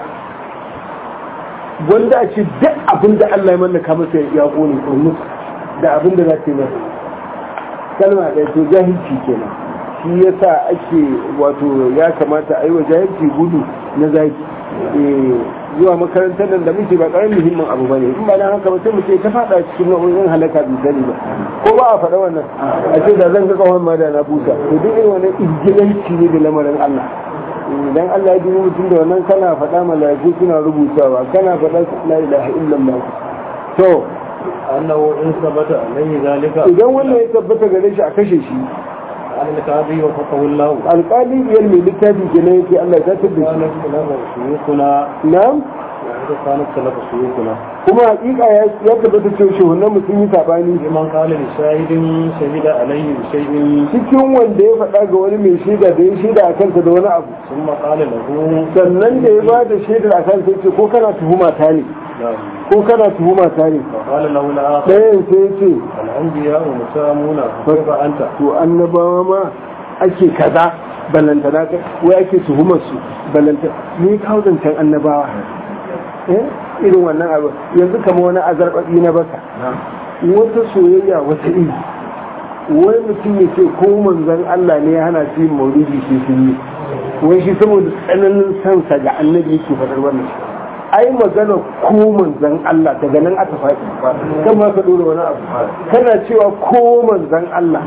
Speaker 2: gwanda a ce duk abin da Allah ya mallaka masa ya kone kurmus da abin da za ta yi masa kalma ɗaya to jahilci kenan shi yasa ake wato ya kamata a yi wa jahilci gudu na zaki zuwa makarantar nan da muke ba karamin muhimmin abu bane in ba dan haka ba sai mu ce ta fada cikin nau'in halaka bi sani ba ko ba a faɗa wannan a ce da zan ga kawai ma da na busa to duk irin wannan ingilanci ne da lamarin Allah idan Allah ya ji mutum da wannan kana faɗa malaiku suna rubutawa kana faɗa la ilaha illallah to
Speaker 1: annahu in sabata alayhi zalika
Speaker 2: idan wannan ya tabbata gare shi a kashe shi
Speaker 1: al-qadi wa faqahu Allah
Speaker 2: alƙali biyar mai littafi kenan yake Allah ya tabbata da
Speaker 1: kana salama shuyukuna
Speaker 2: na'am
Speaker 1: wa kana salama shuyukuna
Speaker 2: kuma hakika ya ya tabbata cewa shehunan mutum yi sabani
Speaker 1: liman qala li shahidin shahida alayhi bi shay'in
Speaker 2: cikin wanda ya faɗa ga wani mai shaida da ya shaida a kansa da wani abu
Speaker 1: thumma qala lahu
Speaker 2: sannan da ya ba da shaidar a kansa ya ce ko kana tuhuma ta ne ko kana tuhuma ta ne
Speaker 1: qala lahu al-akhar
Speaker 2: ɗayan sai ya ce
Speaker 1: al-anbiya wa musamuna fa anta
Speaker 2: to annabawa ma ake kaza ballantana ka wai ake tuhumar su ballanta ni kawo zancen annabawa eh irin wannan abu yanzu kama wani azarbaɗi na baka wata soyayya wata iri wani mutum ya ce ko manzon Allah ne ya hana su yin maulidi sai sun yi wai shi saboda tsananin sansa ga annabi yake faɗar wannan ai magana ko manzon Allah daga nan aka faɗi kan ma ka dora wani abu kana cewa ko manzon Allah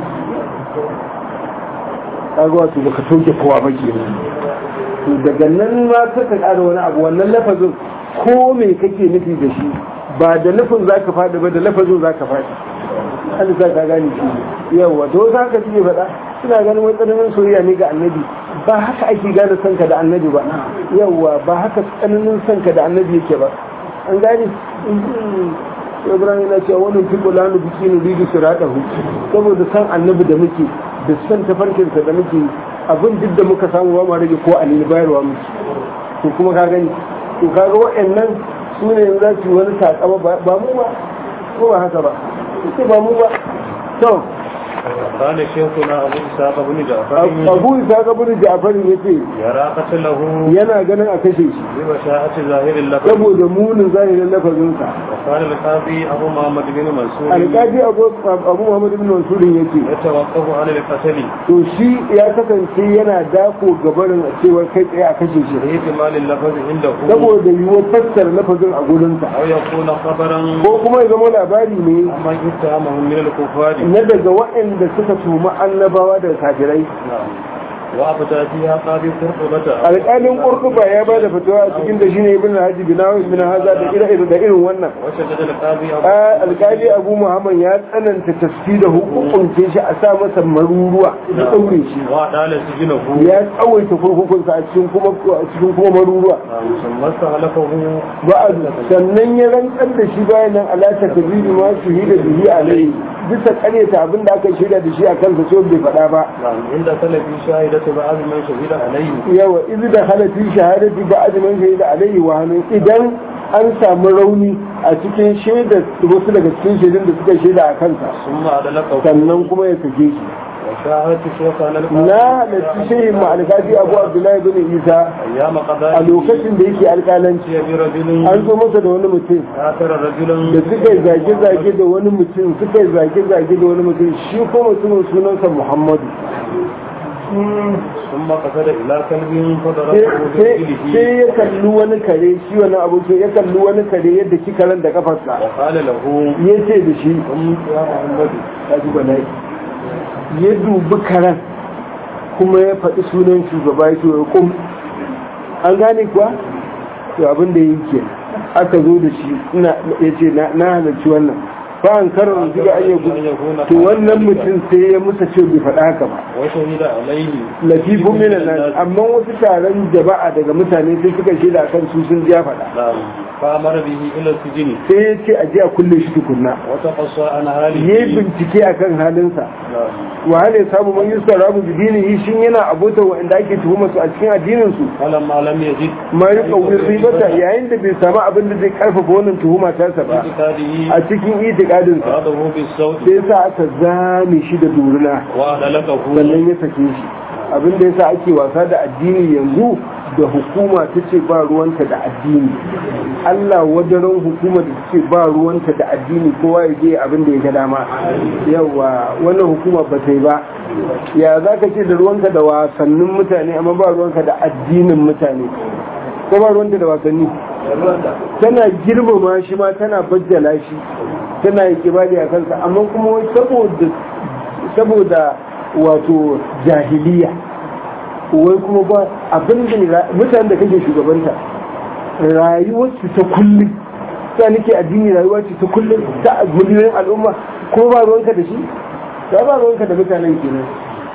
Speaker 2: kaga wato baka toke kowa ba ke to daga nan ma ka ƙara wani abu wannan lafazin ko me kake nufi da shi ba da nufin za ka faɗi ba da lafazin za ka faɗi an sa ka gane shi yawa to wasu haka suke faɗa suna ganin wani tsananin soyayya ne ga annabi ba haka ake gane sanka da annabi ba yawa ba haka tsananin sanka da annabi yake ba an gane ibrahim yana cewa wani fi kula nu biki nu bibi su raɗa hu saboda san annabi da muke da san tafarkinsa da muke abin duk da muka samu ba ma rage ko alili bayarwa muke to kuma ka gani to kaga waɗannan su ne za su yi wani takama ba mu ba ko ba haka ba ce ba mu ba to
Speaker 1: قال شيخنا أبو إسحاق بن جعفر
Speaker 2: abu isa ga bin ja'far yace
Speaker 1: يرى قتله
Speaker 2: yana ganin a kashe shi
Speaker 1: بمشاءة ظاهر اللفظ
Speaker 2: saboda munin zahirin lafazinsa
Speaker 1: وقال القاضي أبو محمد بن منصور
Speaker 2: alƙaji abu abu muhammad ibn mansurin yace
Speaker 1: يتوقف عن القتل
Speaker 2: to shi ya kasance yana dako gabarin cewar kai tsaye a kashe shi
Speaker 1: لاحتمال اللفظ عنده
Speaker 2: saboda yiwuwar fassara lafazin a gurinsa
Speaker 1: أو يكون خبرا
Speaker 2: ko kuma ya zama labari ne
Speaker 1: عمن اتهمهم من الكفار
Speaker 2: na daga waɗanda suka tuma annabawa daga kafirai
Speaker 1: نعم وأفتى فيها قاضي قرطبة
Speaker 2: alƙalin ƙurkuba ya ba da fatawa a cikin da shine ibn haji binawi ibn haza da irin da irin wannan
Speaker 1: وشدد القاضي أبو
Speaker 2: A alƙali abu muhammad ya tsananta tafsi da hukunce shi a sa masa maruruwa da ɗaure shi
Speaker 1: وأدال سجنه
Speaker 2: ya tsawaita kurkukunsa a cikin kuma a cikin kuma maruruwa
Speaker 1: نعم ثم استهلكه
Speaker 2: ba'ad sannan ya rantsar da shi bayan nan alata kabiri ma su yi da bihi alai bisa karyata abin da aka shirya da shi a kansa so bai faɗa ba
Speaker 1: نعم عند سلفي شاهدة بعض من شهد عليه
Speaker 2: yawa izi da halafi shahadati ba'ad man shahida alaihi wa hannun idan an samu rauni a cikin shaidar wasu daga cikin shaidun da suka shaida a kansa
Speaker 1: ثم أدلقه
Speaker 2: sannan kuma ya sake shi
Speaker 1: وشاهدت شيخنا
Speaker 2: na halarci shehin ma'alkafi abu abdullahi bin isa
Speaker 1: أيام
Speaker 2: a
Speaker 1: قضاء
Speaker 2: lokacin da yake alƙalanci
Speaker 1: برجل
Speaker 2: an zo masa da wani mutum
Speaker 1: آثر رجلا
Speaker 2: da suka yi zage-zage da wani mutum suka yi zage-zage da wani mutum shi ko mutumin sunansa muhammadu
Speaker 1: ثم قصد إلى كلب
Speaker 2: sai
Speaker 1: فضربه
Speaker 2: sai-
Speaker 1: برجله
Speaker 2: sai ya kalli wani kare shi wani abokin ya kalli wani kare yadda ki karen da kafarsa
Speaker 1: وقال له
Speaker 2: ya ce da shi
Speaker 1: قم يا محمد
Speaker 2: ya ji bala'i ya dubi karen kuma ya faɗi sunan shugaba ya ce wa kum an gane kuwa to abin da yake aka zo da shi ina ya ce na na halarci wannan ba an karar zuga an yi to wannan mutum sai ya musa ce bai faɗa haka ba
Speaker 1: وشهد عليه
Speaker 2: lafifun minan nan amma wasu taron jama'a daga mutane sai suka shaida akan su sun ji ya faɗa
Speaker 1: نعم فأمر به إلى السجن
Speaker 2: sai ya ce a je a kulle shi tukunna
Speaker 1: وتقصى عن هذه
Speaker 2: ya yi bincike akan halinsa
Speaker 1: نعم
Speaker 2: wa hal ya samu man yusa rabu bi dinihi shin yana abota wa inda ake tuhuma su a cikin addinin su
Speaker 1: فلما لم يجد
Speaker 2: ma yi kawai ribata yayin da bai samu abin da zai karfafa wannan tuhuma ta sa ba
Speaker 1: اعتقاده
Speaker 2: a cikin itikadin sa
Speaker 1: فأخذه بالصوت
Speaker 2: sai sa aka zame shi da duruna
Speaker 1: وأدلكه
Speaker 2: sannan ya sake shi abin da yasa ake wasa da addini yanzu da hukuma ta ce ba ruwanta da addini Allah wadaran hukuma da ce ba ruwanta da addini kowa ya je abin da ya ga dama yawa wannan hukuma ba ta yi ba ya za ka ce da ruwanka da wasannin mutane amma ba ruwanka da addinin mutane ko ba ruwanta da wasanni tana girmama shi ma tana bajjala shi tana yi kibali a kansa amma kuma wai saboda saboda wato jahiliya wai kuma ba abin da mutanen da kake shugabanta rayuwarsu ta kullum ta nake addini rayuwa ce ta kullum ta miliyoyin al'umma ko ba ruwanka da shi ta ba ruwanka da mutanen kenan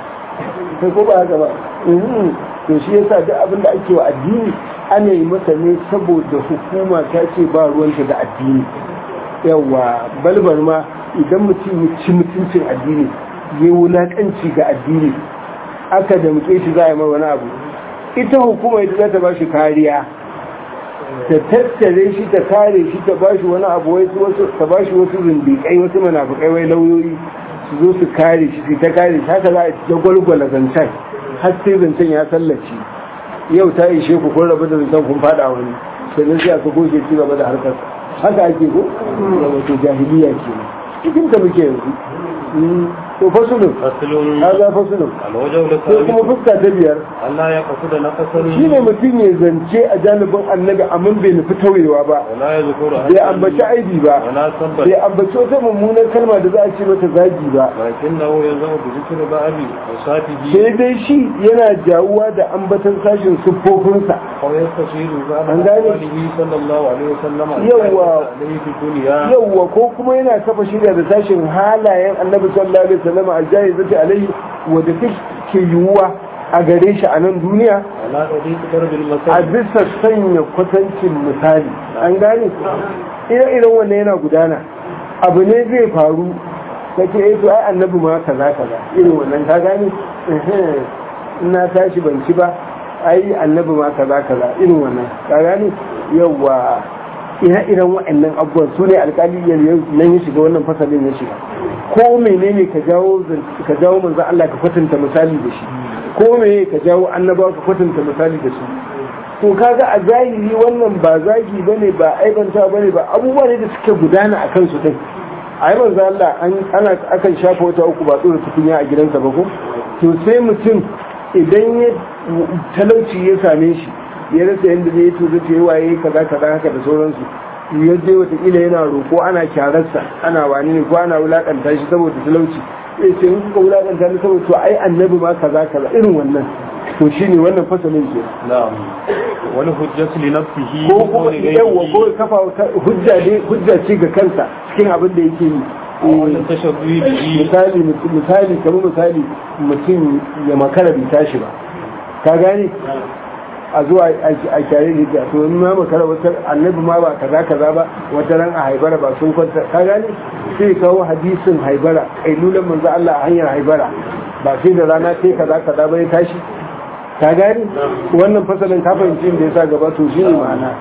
Speaker 2: sai ko ba haka ba Mhm. to shi yasa duk abin da ake wa addini ana yi masa ne saboda hukuma ta ce ba ruwanta da addini yawa balbar ma idan mutum ya ci mutuncin addini ya yi wulakanci ga addini aka da muke shi za a yi mai wani abu ita hukuma ita za ta ba shi kariya ta tattare shi ta kare shi ta ba shi wani abu wai wasu ta ba shi wasu zindiƙai wasu munafukai wai lauyoyi su zo su kare shi su ta kare shi haka za a ta gwalgwala zancen har sai zancen ya sallace yau ta ishe ku kun rabu da zancen kun fada wani sannan sai aka goge ci gaba da harkar haka ake ko da wato jahiliya ke cikin ta muke yanzu Mm. to fasulun
Speaker 1: فصل
Speaker 2: haza fasulun
Speaker 1: الوجه
Speaker 2: sai kuma
Speaker 1: الثالث
Speaker 2: fuska ta biyar
Speaker 1: ألا يقصد نقصا
Speaker 2: shi ne mutum ya zance a janibin annabi amma bai nufi tauyewa ba
Speaker 1: ولا يذكر
Speaker 2: bai ambaci aibi ba
Speaker 1: ولا سبب
Speaker 2: bai ambaci wata mummunar kalma da za a ce mata zagi ba
Speaker 1: لكنه يزعم بذكر بعض أوصافه
Speaker 2: sai dai shi yana jawuwa da ambatan sashin siffofinsa
Speaker 1: أو يستشير بعض
Speaker 2: An gane?
Speaker 1: أقواله صلى الله عليه وسلم
Speaker 2: Yawwa.
Speaker 1: عليه في الدنيا
Speaker 2: yauwa ko kuma yana kafa shirya da sashin halayen annabi sallallahu alaihi wasallam aljahizati alaihi wadda take yiwuwa a gare shi a nan duniya
Speaker 1: ولا طريق ضرب
Speaker 2: a
Speaker 1: المثل
Speaker 2: bisa sanya kwatancin misali an gane ire iren wannan yana gudana abu ne zai faru ka ce eh to ai annabi ma kaza kaza irin wannan ka gane Ehe, ina tashi ban ci ba ai annabi ma kaza kaza irin wannan ka gane yawa ire iren waɗannan abubuwan su ne alƙali nan ya shiga wannan fasalin ya shiga ko menene ka jawo zan- ka jawo manzo Allah ka kwatanta misali da shi ko me ka jawo annabawa ka kwatanta misali da su to kaga a zahiri wannan ba zagi bane ba aibanta bane ba abubuwa ne da suke gudana a kansu din ai manzo Allah an ana akan shafa wata uku ba tsoro tukunya a gidansa ba ko to sai mutum idan ya talauci ya same shi ya rasa yadda zai yi to zai yi waye kaza kaza haka da sauransu ya je watakila yana roƙo ana kyararsa ana wani ne ko ana wulaƙanta shi saboda talauci ya ce in kuka wulaƙanta ni saboda to ai annabi ma kaza kaza irin wannan to shine wannan fasalin ke
Speaker 1: نعم والحجة لنفسه
Speaker 2: ko kuma
Speaker 1: بدون
Speaker 2: yawa ko
Speaker 1: غيره
Speaker 2: kafa wata hujja ne hujja ce ga kansa cikin abin da yake yi
Speaker 1: وأن التشبه به
Speaker 2: misali misali kamar misali mutum ya makara bai tashi ba ka gane a zuwa a kyare da to in ma makara wata annabi ma ba kaza kaza ba wata ran a haibara ba sun kwanta ka gane sai kawo hadisin haibara kailulan manzo Allah a hanyar haibara ba sai da rana sai kaza kaza ba ya tashi ka gane wannan fasalin ka fahimci da yasa gaba to shine ma'ana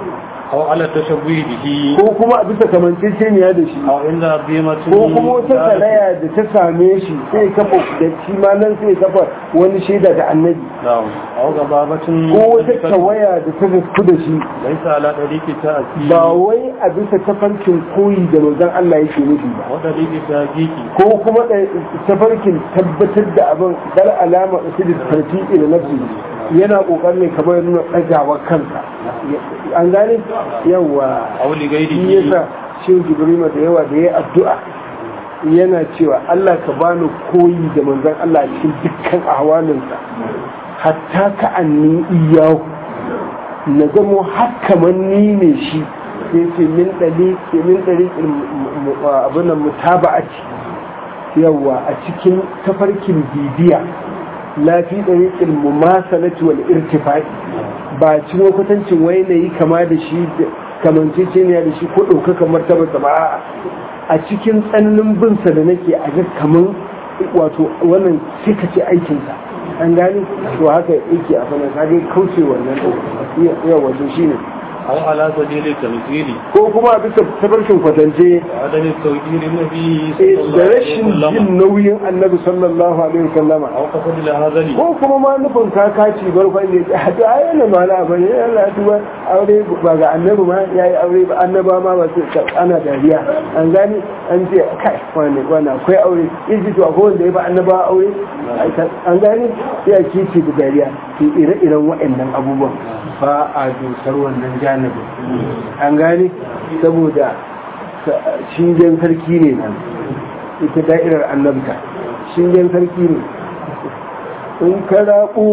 Speaker 1: أو على التشبه به
Speaker 2: ko kuma a bisa kamanceceniya da shi
Speaker 1: أو عند عظيمة
Speaker 2: ko kuma wata salaya da ta same shi sai kafa da shi ma nan sai kafa wani shaida da annabi
Speaker 1: نعم أو غبابة
Speaker 2: ko wata tawaya da ta zasku da shi
Speaker 1: ليس على طريق تأثير
Speaker 2: ba wai a bisa tafarkin koyi da manzon Allah yake nufi ba
Speaker 1: وطريق تحقيق
Speaker 2: ko kuma da tafarkin tabbatar da abin dar alama su da tarfiƙi da nafsi yana kokarin ne kamar ya nuna ɗagawa kansa an gane yawa
Speaker 1: أو
Speaker 2: shi
Speaker 1: لغيره
Speaker 2: yasa shi jibrima da yawa da ya addu'a yana cewa Allah ka bani koyi da manzon Allah a cikin dukkan ahwalinsa hatta ka anni iyahu na zamo hakaman ni ne shi sai ce min ɗari min ɗari abin nan mutaba'ati yawa a cikin tafarkin bibiya lafi ɗari ilmu masalati wal irtifai ba ci kwatancin wai na yi kama da shi kamanceceniya da shi ko ɗaukaka martabarsa ba a'a. a cikin tsananin binsa da nake a ga kaman wato wannan sai ka ce aikinsa an gani to haka yake a sanar ka dai kauce wannan ɗin yawa wato shi ne
Speaker 1: أو على سبيل التمثيل
Speaker 2: ko kuma a bisa tabarkin kwatance
Speaker 1: وعدم التوجيه النبي
Speaker 2: eh,
Speaker 1: صلى الله
Speaker 2: da
Speaker 1: عليه
Speaker 2: rashin jin
Speaker 1: وسلم
Speaker 2: nauyin annabi sallallahu alaihi wasallama
Speaker 1: أو قصد الهذل
Speaker 2: ko kuma ma nufin kakaci barkwan ne a to ai yana ma na bane Allah ya tuba aure ba ga annabi ma yayi aure ba annaba ma ba su ana dariya an gani an ce kai wani wani akwai aure yaji to akwai wanda ya ba annaba aure an gani sai a kici da dariya to ire-iren waɗannan abubuwan ba a dusar wannan janibin an gani saboda shingen sarki ne nan ita da'irar annabta shingen sarki ne in ka raɓo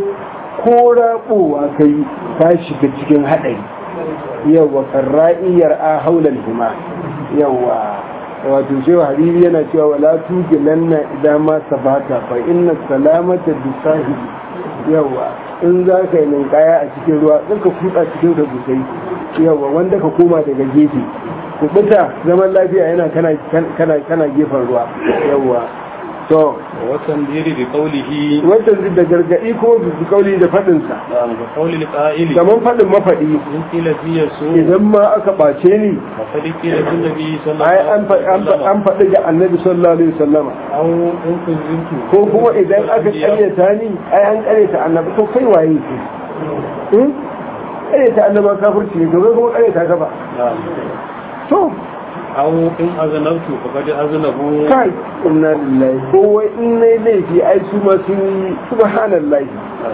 Speaker 2: ko raɓowa ka yi ka shiga cikin haɗari yawa karra'iyar a haular hima yawa wato cewa hariri yana cewa wala tuge lanna idan ma sabata fa inna salamata bisahi yawa in za ka yi ninkaya a cikin ruwa zan ka kuɗa cikin da busai yawa wanda ka koma daga gefe kubuta zaman lafiya yana kana gefen ruwa yawa to
Speaker 1: والتنذير بقوله
Speaker 2: wannan da gargaɗi ko bi kauli da faɗinsa
Speaker 1: بقول القائل
Speaker 2: kamar faɗin mafaɗi
Speaker 1: إن قيل في يسوع
Speaker 2: idan ma aka ɓace ni
Speaker 1: فقد قيل في النبي صلى الله
Speaker 2: ai
Speaker 1: عليه
Speaker 2: an fa- an fa-
Speaker 1: وسلم
Speaker 2: an faɗi ga annabi sallallahu alaihi wasallama
Speaker 1: أو إن كذبت
Speaker 2: ko kuma idan aka ƙaryata ni ai an ƙaryata annabi to kai waye ke hmm? ƙaryata annaba kafirci ne gobe kuma ƙaryata ka ba
Speaker 1: نعم
Speaker 2: to
Speaker 1: أو إن أذنبت فقد أذنبوا
Speaker 2: kai inna lillahi ko wai in nayi laifi ai su ma sun yi subhanallahi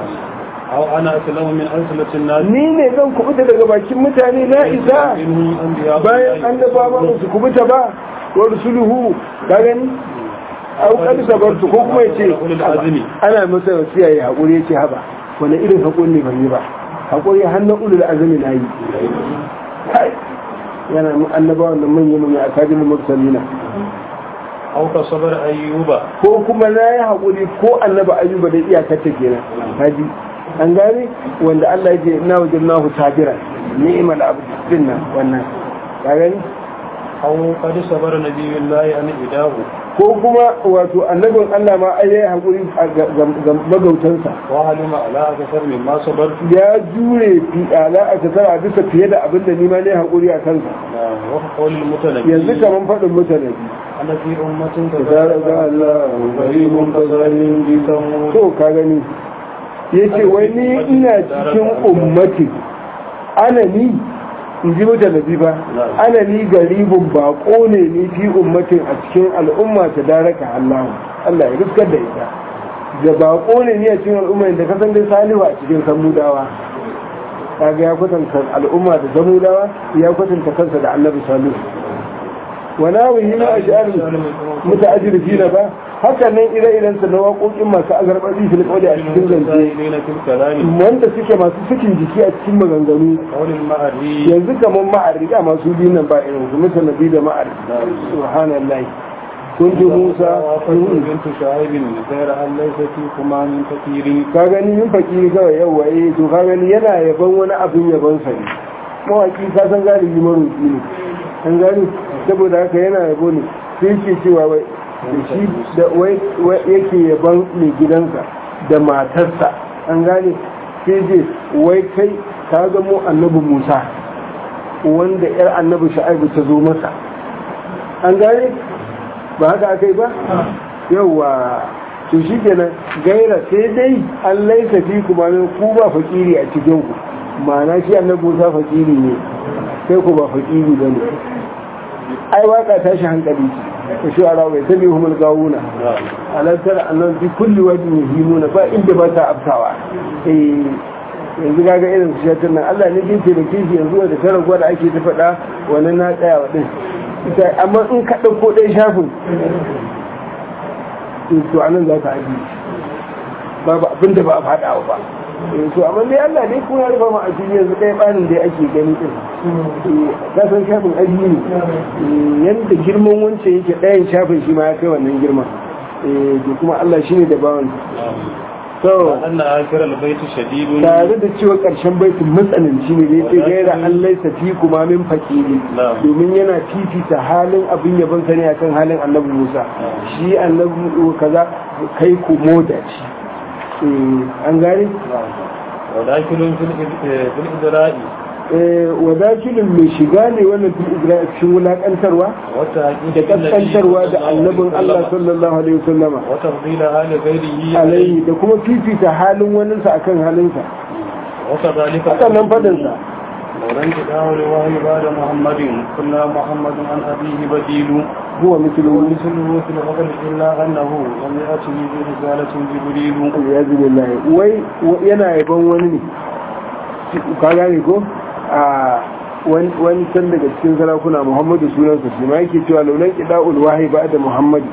Speaker 1: أو أنا أسلم من أسلة الناس
Speaker 2: ni ne zan kubuta daga bakin mutane na isa
Speaker 1: منهم أنبياء
Speaker 2: bayan annabawa ba su kubuta ba wa rusuluhu ka gani au kad sabartu ko kuma yace
Speaker 1: Ulul azmi.
Speaker 2: ana masa wasiya ya hakuri yace haba wani irin hakuri ne ban yi ba hakuri hannun ulul azmi na yi kai yana mu annabawa da manyan manyan akadin mursalina
Speaker 1: أو كصبر أيوب
Speaker 2: ko kuma na yi hakuri ko annaba ayyuba da iyakar ta kenan haji an gane wanda Allah ya ce ina wajadnahu sabira ni'mal abd dinna wannan ka gani
Speaker 1: أو قد صبر نبي الله أن إداه
Speaker 2: ko kuma wato annabin Allah ma ai yayi hakuri a ga ga magautansa
Speaker 1: وعلم على أكثر مما صبرت
Speaker 2: ya jure fi ala a tasara bisa fiye da abin da nima ne hakuri a kansa
Speaker 1: وقول المتنبي
Speaker 2: yanzu kaman faɗin mutane
Speaker 1: أنا في أمة
Speaker 2: da ga Allah garimun kazarin gidan to ka gani yace wai ni ina cikin ummati ana ni in ji mutane ba ana ni garibin bako ne ni fi ummatin a cikin al'umma ta daraka Allah Allah ya riskar da ita da bako ne ni a cikin al'umma da kasan dai salihu a cikin samudawa kaga ya kwatanta al'umma da samudawa ya kwatanta kansa da annabi salihu wana wuyi na ash'ar muta'ajjirina ba haka nan ire-iren sa na waƙoƙin masu azarbaɗi fil qawli a cikin zance
Speaker 1: المتساهلين في الكلام
Speaker 2: wanda suke masu cikin jiki a cikin maganganu
Speaker 1: قول المعري
Speaker 2: yanzu kamar ma'arri da masu biyu nan ba irin su mutanabi da ma'arri subhanallah kun ji musa
Speaker 1: وفضل بنت شعيب غير أن ليس فيكما من كثير
Speaker 2: ka gani min fakiri kawai yawa eh to ka gani yana yaban wani abin yaban sa ne mawaki ka san galibi maroki ne an gani saboda haka yana yabo ne sai ke cewa wai da shi da wai wai yake yaban mai gidansa da matarsa an gane sai je wai kai ka ga mu annabi Musa wanda yar annabi shu'aibu ta zo masa an gane ba haka aka yi ba yawa to shi kenan gaira sai dai an laisa fi kuma min ku ba fakiri a cikin ku ma'ana shi annabi Musa fakiri ne sai ku ba fakiri ba ne ai waka tashi hankali ce shi a rawai ta biyu humul gawuna alantar annan fi kulli wajen yuhimuna ba inda ba ta aftawa eh yanzu kaga irin su shatar nan Allah ne ke taimake shi yanzu da ta raguwa da ake ta faɗa wani na tsaya wa ɗin amma in ka ɗauko ɗaya shafin to anan za ka aji babu abin da ba a faɗa ba to amma dai Allah ne kuma ya rufa ma a cikin yanzu ɗaya ɓanin da ake gani ɗin ka san shafin aji ne yadda girman wancan yake ɗayan shafin shi ma ya kai wannan girma to kuma Allah shi ne da bawan
Speaker 1: to anna akira albayti shadidun
Speaker 2: tare da cewa karshen baitin matsananci ne dai sai gaira an laisa fi kuma min fakiri domin yana fifita halin abin yabon sani akan halin annabi Musa shi annabi kaza kai ku moda shi an gane
Speaker 1: wadakilun fil idra'i
Speaker 2: wadakilin mai shiga ne wannan fil idra'i cikin wulakantarwa da kaskantarwa da annabin Allah sallallahu alaihi wasallama
Speaker 1: wata fadila hali ghairihi
Speaker 2: alaihi da kuma fifita halin waninsa akan halinsa
Speaker 1: wata zalika
Speaker 2: sannan fadinsa
Speaker 1: ورنك داول وهي بعد محمد كنا محمد عن أبيه بديل
Speaker 2: هو مثله
Speaker 1: ومثله في الفضل إلا أنه لم يأته برسالة جبريل
Speaker 2: والعياذ بالله wai yana yaban wani ne ka gane ko a wani can daga cikin sarakuna muhammadu sunansa shi ma yake cewa laulan ƙida'ul wahayi ba da muhammadu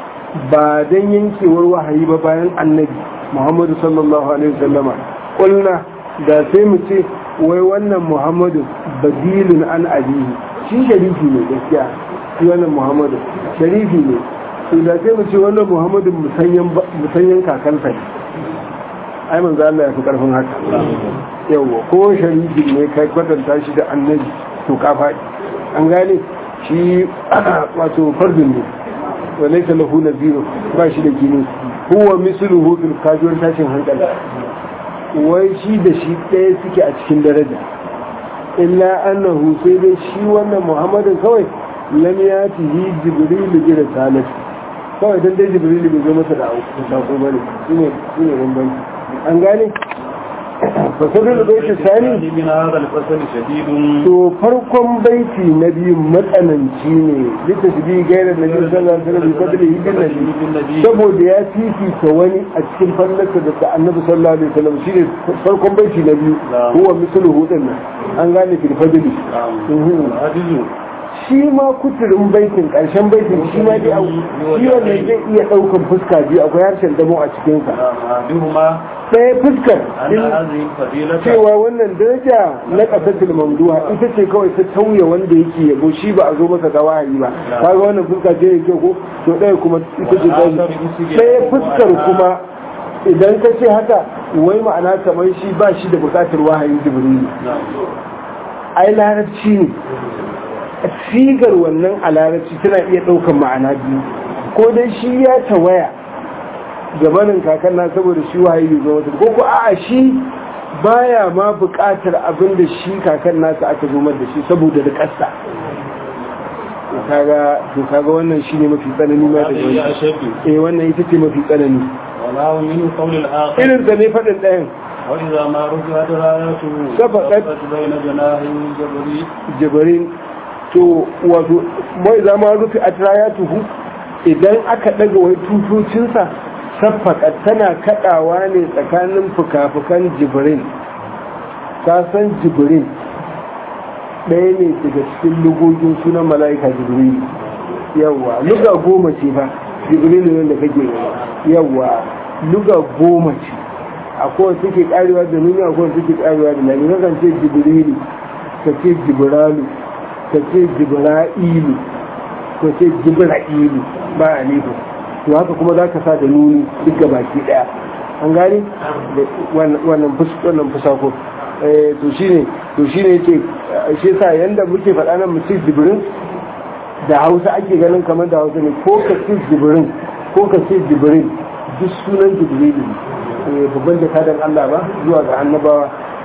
Speaker 2: ba dan yankewar wahayi ba bayan annabi muhammadu sallallahu alaihi wasallama kulna da sai mu ce wai wannan muhammadu badilun an abihi shi sharifi ne gaskiya shi wannan muhammadu sharifi ne to da sai mu ce wannan muhammadu musanyen kakansa ne ai manzo Allah ya fi karfin haka yawa ko sharifi ne kai kwatanta shi da annabi to ka faɗi an gane shi wato fardun ne wa laysa lahu naziru ba shi da kini huwa misluhu fil kajuwar tashin hankali wai shi da shi ɗaya suke a cikin daraja illa annahu sai dai shi wannan muhammadin kawai lam ya tihi jibrilu bi risalati kawai dan dai jibrilu bai zo masa da sako bane shine shine bambanci an gane fasalin baiti sani
Speaker 1: من هذا الفصل شديد
Speaker 2: to farkon baiti na biyu matsananci ne lita shi bi gairar na biyu sallallahu alaihi wasallam fadli hidin nabi saboda ya fifita wani a cikin fallarsa da ta annabi sallallahu alaihi wasallam shine farkon baiti na biyu huwa misluhu din nan an gane fil fadli
Speaker 1: عزيز
Speaker 2: shi ma kuturin baitin karshen baitin shi ma dai au- shi wannan zai iya daukan fuska biyu akwai harshen damo a cikinsa
Speaker 1: أحدهما
Speaker 2: ɗaya fuskar
Speaker 1: أن
Speaker 2: in
Speaker 1: هذه الفضيلة
Speaker 2: cewa wannan daraja na ƙasatul mamduha ita ce kawai ta tauye wanda yake yabo shi ba a zo masa da wahayi ba kaga wannan fuska ce yake ko to ɗaya kuma ita ce ta ɗaya fuskar kuma idan ka ce haka wai ma'ana kamar shi ba shi da buƙatar wahayin jibrilu ai larabci ne sigar wannan a larabci tana iya ɗaukar ma'ana biyu ko dai shi ya tawaya gabanin kakan na saboda shi wahayi bai zo masa ko ko a'a shi baya ma buƙatar abin da shi kakan nasa aka zo da shi saboda da ƙasa to kaga to kaga wannan shine mafi tsanani ma da
Speaker 1: هذه
Speaker 2: wani
Speaker 1: أشد
Speaker 2: eh wannan ita ce mafi tsanani
Speaker 1: ولا من قول الآخر
Speaker 2: irin da ne faɗin ɗayan
Speaker 1: وإذا ما رجعت رايته
Speaker 2: سبقت
Speaker 1: بين جناحي جبريل
Speaker 2: jabarin to wato mai zama rufe a tuhu idan aka ɗaga wai tutocinsa saffaka tana kaɗawa ne tsakanin fuka-fukan jibirin ka san jibirin ɗaya ne daga cikin lugogin sunan mala'ika jibirin yawa luga goma ce ba jibirin ne da kake yawa luga goma ce akwai suke karewa da nuni akwai suke karewa da lami kan ce jibrilu ka ce jibralu ka ce jibra'ilu ka ce jibra'ilu ba a nufi to haka kuma za ka sa da nuni duk ga baki daya an gani wannan fusako to shine to shine yake shi sa yanda muke faɗa nan mutum jibrin da hausa ake ganin kamar da hausa ne ko ka ce jibrin ko ka ce jibrin duk sunan jibrilu ne babban jakadan Allah ba zuwa ga annabawa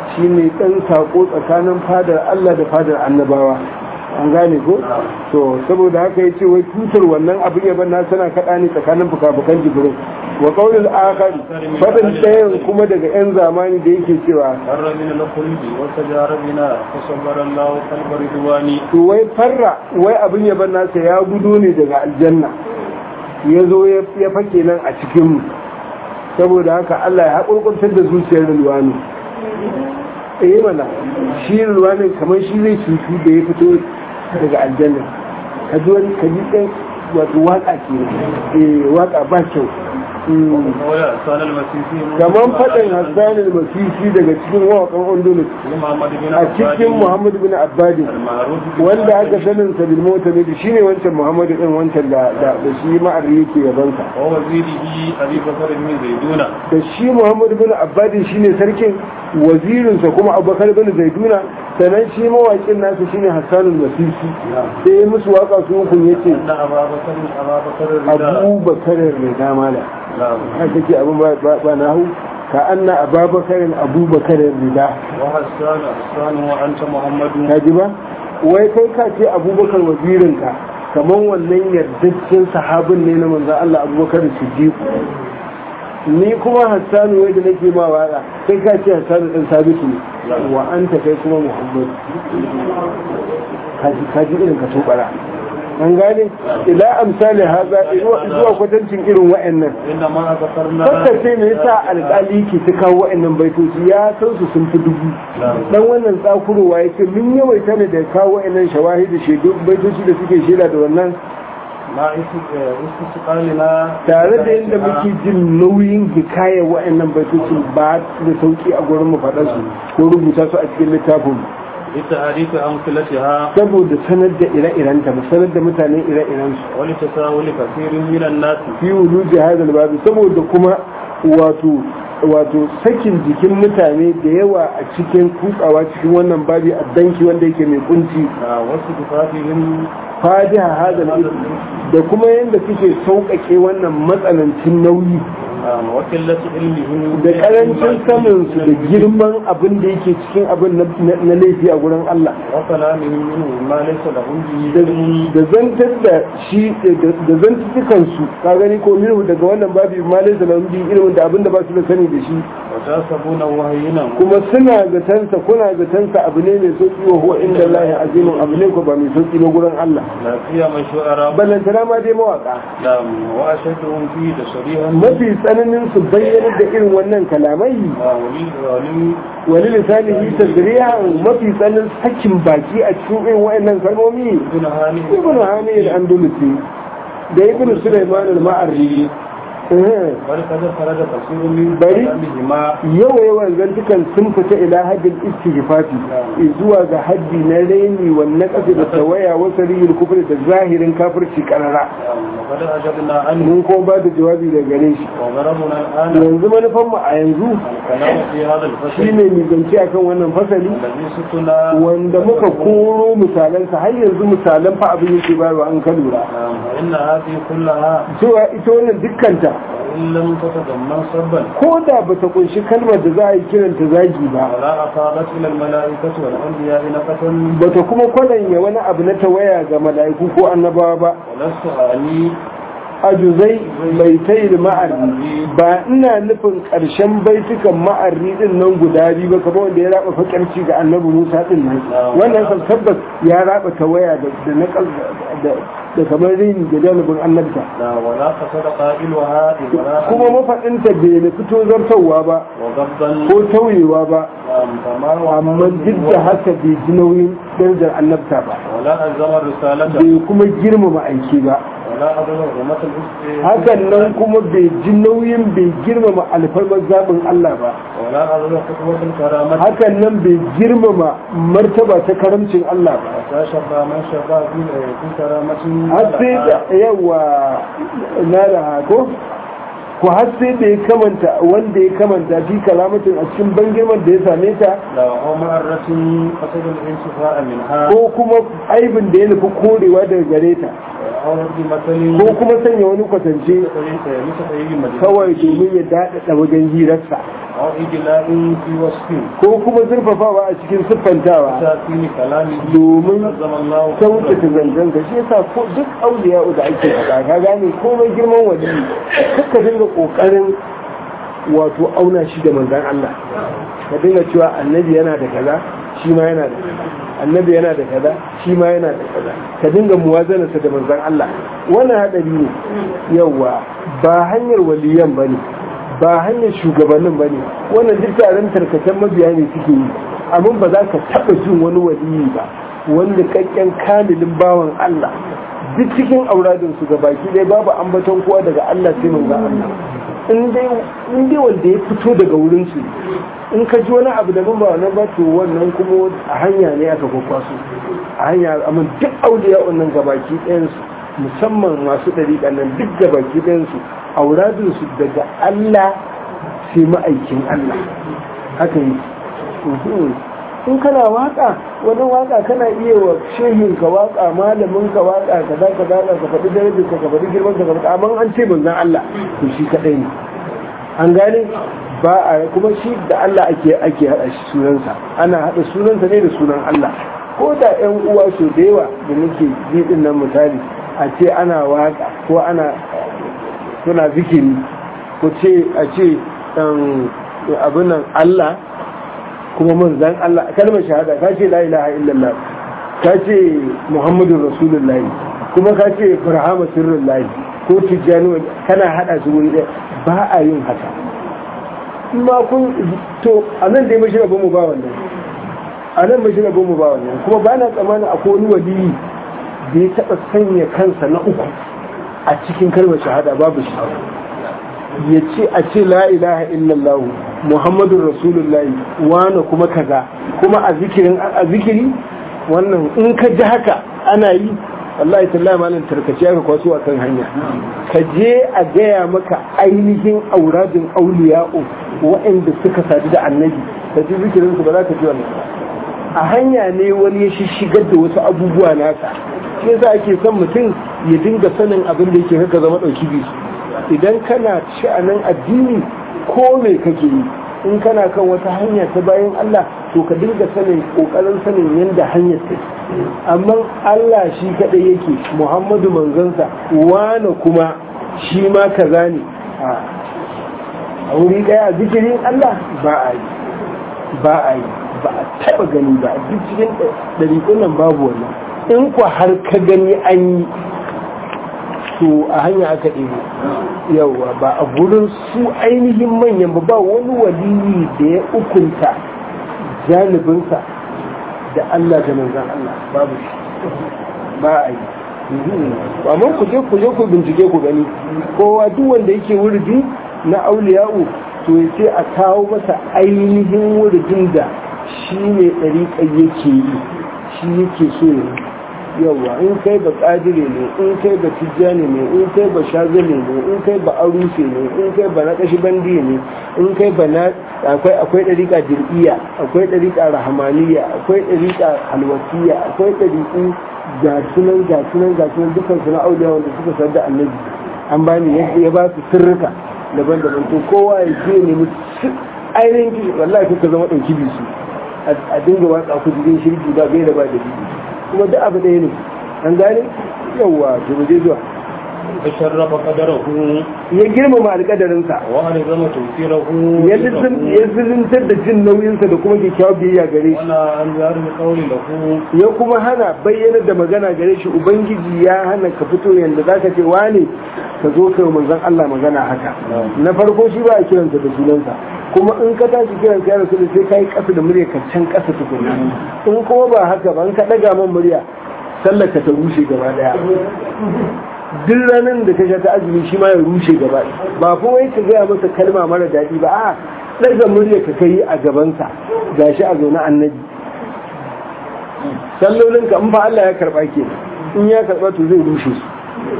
Speaker 2: shine dan sako tsakanin fadar Allah da fadar annabawa an gane ko to saboda haka yace wai tutar wannan abin yaban na tana kada ne tsakanin fukafukan jibril wa qaulul akhar fadin dayan kuma daga yan zamani da yake cewa
Speaker 1: فر من الخلد وتجار بنا فصبر الله قلب رضواني
Speaker 2: to wai farra wai abin yaban nasa ya gudo ne daga aljanna ya zo ya fake nan a cikin mu saboda haka Allah ya haƙurƙuntar da zuciyar Rilwani eh mana shi Rilwani kamar shi zai cutu da ya fito daga aljanna ka ji wani ka ji ɗan wato waƙa ke eh waƙa ba kyau
Speaker 1: ويا سال المسيسي
Speaker 2: kamar faɗin hassanin masisi daga cikin wawakan ondulus
Speaker 1: محمد بن
Speaker 2: a cikin muhammad bin abbadin
Speaker 1: المعروف
Speaker 2: wanda aka sanin sa bil mota ne shine wancan muhammadu din wancan da da da shi ma'arri yake yabansa
Speaker 1: ووزيره أبي بكر بن زيدون
Speaker 2: da shi muhammadu bin abbadin shine sarkin wazirinsa kuma abubakar bin zaiduna sannan shi mawaƙin nasa shine hassanul masisi sai ya musu waka su hukun yace
Speaker 1: أن أبا بكر أبا بكر الرداء
Speaker 2: abubakar rida mala
Speaker 1: نعم
Speaker 2: haka ke abin ba ba na hu ka anna ababakarin abubakar rida
Speaker 1: وحسان حسان وأنت محمد
Speaker 2: ka ji ba wai kai ka ce abubakar wazirinka kamar wannan yardaccen sahabin ne na manzan Allah abubakar siddiq ni kuma hassanu wai da nake ma waka kai ka ce hassanu ɗan sabitu ne wa anta kai kuma muhammad kaji kaji irin ka tobara an gane ila amsali haza zuwa kwatancin irin wa'annan
Speaker 1: إنما ذكرنا
Speaker 2: Kakka ce me yasa alƙali ke ta kawo wa'annan baitoci ya san su sun fi dubu dan wannan tsakurowa yake mun yawaita ne da kawo wa'annan shawahidi shaidu baitoci da suke shaida da wannan
Speaker 1: ما استقالنا
Speaker 2: tare da yadda muke jin nauyin hikayar wa'annan baitocin ba da sauki a gurin mu faɗa su ko rubuta su a cikin littafin mu.
Speaker 1: لتعريف أمثلتها
Speaker 2: saboda sanar da ire-irenta mu sanar da mutane ire-irensu
Speaker 1: ولتساهل كثير من الناس
Speaker 2: fi wuluji hadal babu saboda kuma wato wato sakin jikin mutane da yawa a cikin kutsawa cikin wannan babi a danki wanda yake mai kunci
Speaker 1: wasu tufafihim
Speaker 2: fadiha hadal ilm da kuma yadda suke sauƙaƙe wannan matsanancin nauyi
Speaker 1: wakillatu ilmihim
Speaker 2: da karancin sanin su da girman abin da yake cikin abin na- na laifi a gurin Allah
Speaker 1: wa kalamihim minhu ma laysa lahum bihi
Speaker 2: da
Speaker 1: ilmun
Speaker 2: da zantar da shi da zantukan su ka gani ko minhu daga wannan babi ma laysa lahum bi ilmin da abin da ba su da sani da shi
Speaker 1: wa tasabuna wahyinan
Speaker 2: kuma suna zatansa kuna zatansa abu ne mai sauki wa huwa inda Allah azimun abu ne ko ba mai sauki ba gurin Allah
Speaker 1: la qiyama shu'ara
Speaker 2: ballantana ma dai mawaka
Speaker 1: lam wa ashadduhum fi tasrihan
Speaker 2: mafi tsananin su bayyana da irin wannan kalamai
Speaker 1: wali wali
Speaker 2: wani lisanihi tasriha mafi tsananin sakin baki a cikin irin wa'annan kalmomi
Speaker 1: ibn hani
Speaker 2: ibn hani al-andalusi da ibn sulaiman al-ma'arri eh
Speaker 1: bal kada farada kasirun min
Speaker 2: Bari.
Speaker 1: kalamihima
Speaker 2: yawa yawan zantukan sun fita ila haddin istighfafi zuwa ga haddi na raini wannan kasa da tawaya wasa riyul kufri da zahirin kafirci karara
Speaker 1: wa qad ajabna an
Speaker 2: mun ko ba da jawabi da gare shi
Speaker 1: wa darabna al'ana
Speaker 2: yanzu manufan mu a yanzu
Speaker 1: kalamu fi hadha al-fasl
Speaker 2: shine mu zance akan wannan fasali
Speaker 1: alladhi sutuna
Speaker 2: wanda muka koro misalansa har yanzu misalan fa abin yake bayarwa an ka lura
Speaker 1: inna hadhihi kullaha
Speaker 2: cewa ita wannan dukkanta
Speaker 1: in lam tatadamman sabban
Speaker 2: ko da bata kunshi kalmar da za a yi kiranta zagi ba
Speaker 1: ولا أصابت إلى الملائكة والأنبياء نفة
Speaker 2: bata kuma kwadanya wani abu na tawaya ga mala'iku ko annabawa ba
Speaker 1: ولست أعني
Speaker 2: ajuzai bai tai da ma'arri ba ina nufin ƙarshen baitukan ma'arri din nan guda biyu ba kamar wanda ya raba fakarci ga annabi Musa din nan wannan kan tabbas ya raba tawaya da da nakal da da kamar rini da dalibin annabta
Speaker 1: لا ولا قصد قائلها إبراء
Speaker 2: kuma mafaɗinta bai na fito zartarwa ba
Speaker 1: وغضا
Speaker 2: ko tauyewa ba
Speaker 1: فما
Speaker 2: amma duk da haka bai ji nauyin darajar annabta ba
Speaker 1: ولا ألزم الرسالة
Speaker 2: bai kuma girmama aiki ba
Speaker 1: ولا أبلغ حرمة الإسلام
Speaker 2: hakan nan kuma bai ji nauyin bai girmama alfarmar zaɓin Allah ba
Speaker 1: ولا أبلغ خطوة الكرامة
Speaker 2: hakan nan bai girmama martaba ta karamcin Allah ba
Speaker 1: حتى شفى من شفى في في كرامة
Speaker 2: har sai da yawa na da hako ko har sai da ya kamanta wanda ya kamanta fi kalamatin a cikin ban girman da ya same ta
Speaker 1: لا هو مرة قصد الانتفاء منها
Speaker 2: ko kuma aibin da ya nufi korewa daga gare ta
Speaker 1: أو بمثل
Speaker 2: ko kuma sanya wani kwatance
Speaker 1: مثل أي مجلس
Speaker 2: kawai domin ya daɗaɗa wajen hirarsa
Speaker 1: أو إجلاء في وصف
Speaker 2: ko kuma zurfafawa a cikin siffantawa
Speaker 1: تأثير كلامه
Speaker 2: domin
Speaker 1: نظم الله
Speaker 2: kyautata zancenka shi yasa ko duk auliya da ake faɗa ka gane komai girman wali kaka dinga ƙoƙarin wato auna shi da manzan Allah ka dinga cewa annabi yana da kaza shi ma yana da kaza annabi yana da kaza shi ma yana da kaza ka dinga muwazanarsa da manzan Allah wannan haɗari ne yawa ba hanyar waliyan bane ba hanyar shugabannin bane wannan duk taron tarkacen mabiya ne suke yi amma ba za ka taɓa jin wani waliyi ba wanda kakken kamilin bawan Allah duk cikin auradinsu ga baki dai babu ambaton kowa daga Allah sai manzan Allah in dai wanda ya fito daga wurinsu in ka ji wani abu daban ba wannan ba to wannan kuma a hanya ne aka kwakwaso a hanya amma duk auliya wannan gabaki ɗayansu musamman masu ɗariƙa nan duk gabaki ɗayansu auradinsu daga Allah sai ma'aikin Allah haka yi in kana waka wani waka kana iya wa shehin ka waka malamin ka waka kaza kaza ka faɗi darajar ka faɗi girman ka faɗi amma an ce manzon Allah to shi kadai ne an gane ba a kuma shi da Allah ake ake hada shi sunansa ana hada sunansa ne da sunan Allah ko da ƴan uwa so da yawa da nake ji din nan misali a ce ana waka ko ana suna zikiri ko ce a ce abin nan Allah kuma manzan Allah kalmar shahada ka ce la ilaha illallah ka ce muhammadun rasulullahi kuma ka ce farhama sirrullahi ko tijjani kana hada su wuri ɗaya ba a yin haka ma kun to a nan dai mashi rabon mu ba wannan a nan mashi rabon mu ba wannan kuma ba na tsammanin akwai wani waliyi da ya taɓa sanya kansa na uku a cikin kalmar shahada babu shi ya ce a ce la ilaha illallah muhammadun rasulullahi wane kuma kaza kuma a zikirin a zikiri wannan in ka ji haka ana yi wallahi tallahi malam tarkace aka kwaso a kan hanya ka je a gaya maka ainihin auradin auliya'u waɗanda suka sadu da annabi ka ji zikirin su ba za ka ji wannan a hanya ne wani ya shigar da wasu abubuwa nasa shi yasa ake son mutum ya dinga sanin abin da yake haka zama ɗauki bisu idan kana sha'anin addini ko me kake yi in kana kan wata hanya ta bayan Allah to ka dinga sanin kokarin sanin yadda hanyar ta amma Allah shi kadai yake Muhammadu manzansa wane kuma shi ma kaza ne a wuri daya zikirin Allah ba a yi ba a yi ba a taba gani ba duk cikin ɗariƙun nan babu wannan in ku har ka gani an yi to a hanya aka ɗebo yawa ba a gurin su ainihin manyan ba ba wani waliyi da ya ukunta janibinsa da Allah da manzan Allah babu shi ba a yi amma ku je ku je ku bincike ku gani kowa duk wanda yake wurdi na auliya'u to ya ce a kawo masa ainihin wurdin da shi ne ɗariƙar yake yi shi yake so ya yawa in kai ba kadire ne in kai ba tijjani ne in kai ba shazali ne in kai ba aruse ne in kai ba na kashi bandi ne in kai ba na akwai akwai dariƙa dir'iya akwai dariƙa rahmaniya akwai dariƙa halwasiya akwai dariƙu ga sunan ga sunan ga sunan dukkan su na auliya wanda suka san da annabi an bani yadda ya ba su sirrika daban-daban to kowa ya je ne ainihin kishi wallahi kuka zama ɗauki bisu a dinga watsa ku cikin shirki ba bai da ba da bisu kuma da abu ɗaya ne an gane yawwa to mu je zuwa
Speaker 1: ya sharrafa qadarahu
Speaker 2: ya girmama alƙadarinsa
Speaker 1: wa alzama tawfirahu
Speaker 2: ya zilintar da jin nauyinsa da kuma kyakkyawar biyayya gare shi
Speaker 1: wala an zaru qawli lahu
Speaker 2: ya kuma hana bayyana da magana gare shi ubangiji ya hana ka fito yanda zaka ce wane ka zo kai manzon Allah magana haka na farko shi ba a kiransa da sunansa kuma in ka tashi kiran ka rasu sai kai kasa da murya ka can kasa tukuna in kuma ba haka ba in ka daga man murya sallar ka ta rushe gaba daya duk ranar da ka sha ta azumi shi ma ya rushe gaba ba kuma wai ka gaya masa kalma mara daɗi ba a ɗaga murya ka kai a gabansa gashi a zaune annabi sallolin ka in fa Allah ya karɓa ke in ya karɓa to zai rushe su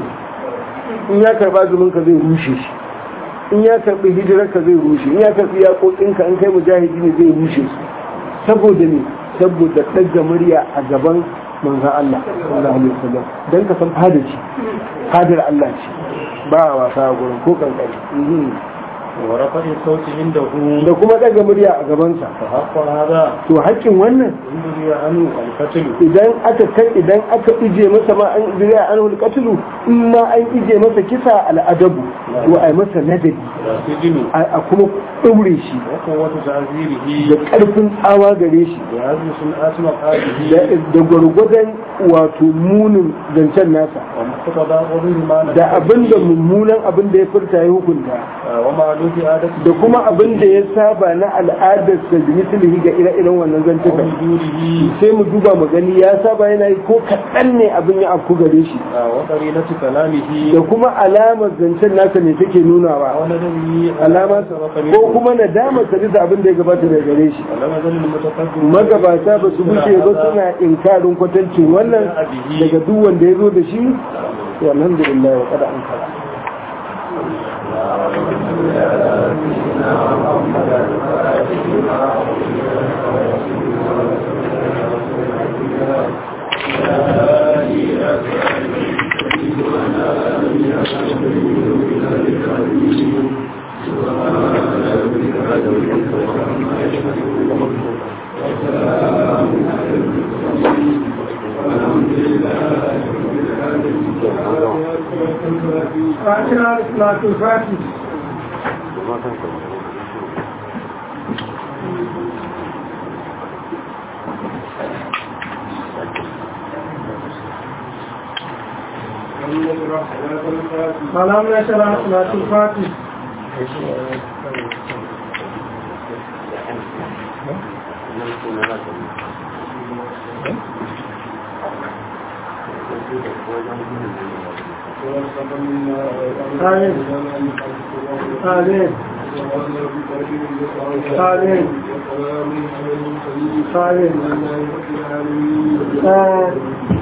Speaker 2: in ya karɓa zumin ka zai rushe shi in ya karɓi hijirar ka zai rushe in ya karɓi yaƙoƙin ka in kai mujahidi ne zai rushe su saboda ne saboda ɗaga murya a gaban manzan Allah sallallahu alaihi wasallam dan ka san fada ce fadar Allah ce ba wasa a gurin ko kankani
Speaker 1: ورفع الصوت عنده
Speaker 2: da kuma daga murya a gabansa
Speaker 1: فحق هذا
Speaker 2: to haƙƙin wannan
Speaker 1: إن دري عنه القتل
Speaker 2: idan aka kai idan aka ije masa ma an ije an hul qatlu in ma an ije masa kisa al'adabu to ai masa ladabi
Speaker 1: والسجن
Speaker 2: a kuma ɗaure shi
Speaker 1: وقوة تعذيره
Speaker 2: da ƙarfin tsawa gare shi
Speaker 1: بهذه سنة مقاله
Speaker 2: da- da gwargwadon wato munin zancen nasa
Speaker 1: ومقتضى قوله ما
Speaker 2: da abin da mummunan abin da ya furta ya hukunta
Speaker 1: ومعلوف عادته
Speaker 2: da kuma abin da ya saba na al'adar da mislihi ga ire-iren wannan zantukan
Speaker 1: وجوده
Speaker 2: sai mu duba mu gani ya saba yana yi ko kaɗan ne abin ya afku gare shi
Speaker 1: وقرينة كلامه
Speaker 2: da kuma alamar zancen nasa ne take nunawa
Speaker 1: وندمه
Speaker 2: alama ko kuma nadamar sa bisa abin da ya gabata daga gare shi
Speaker 1: ولم يزل المتقدم
Speaker 2: magabata ba su bushe ba suna inkarin kwatancin wannan daga duk wanda ya zo da shi to alhamdulillah wa kada an kara
Speaker 3: فاتحة صلاة الفاتح سلام نشرح صلاة الفاتح آمين آمين آمين آمين آمين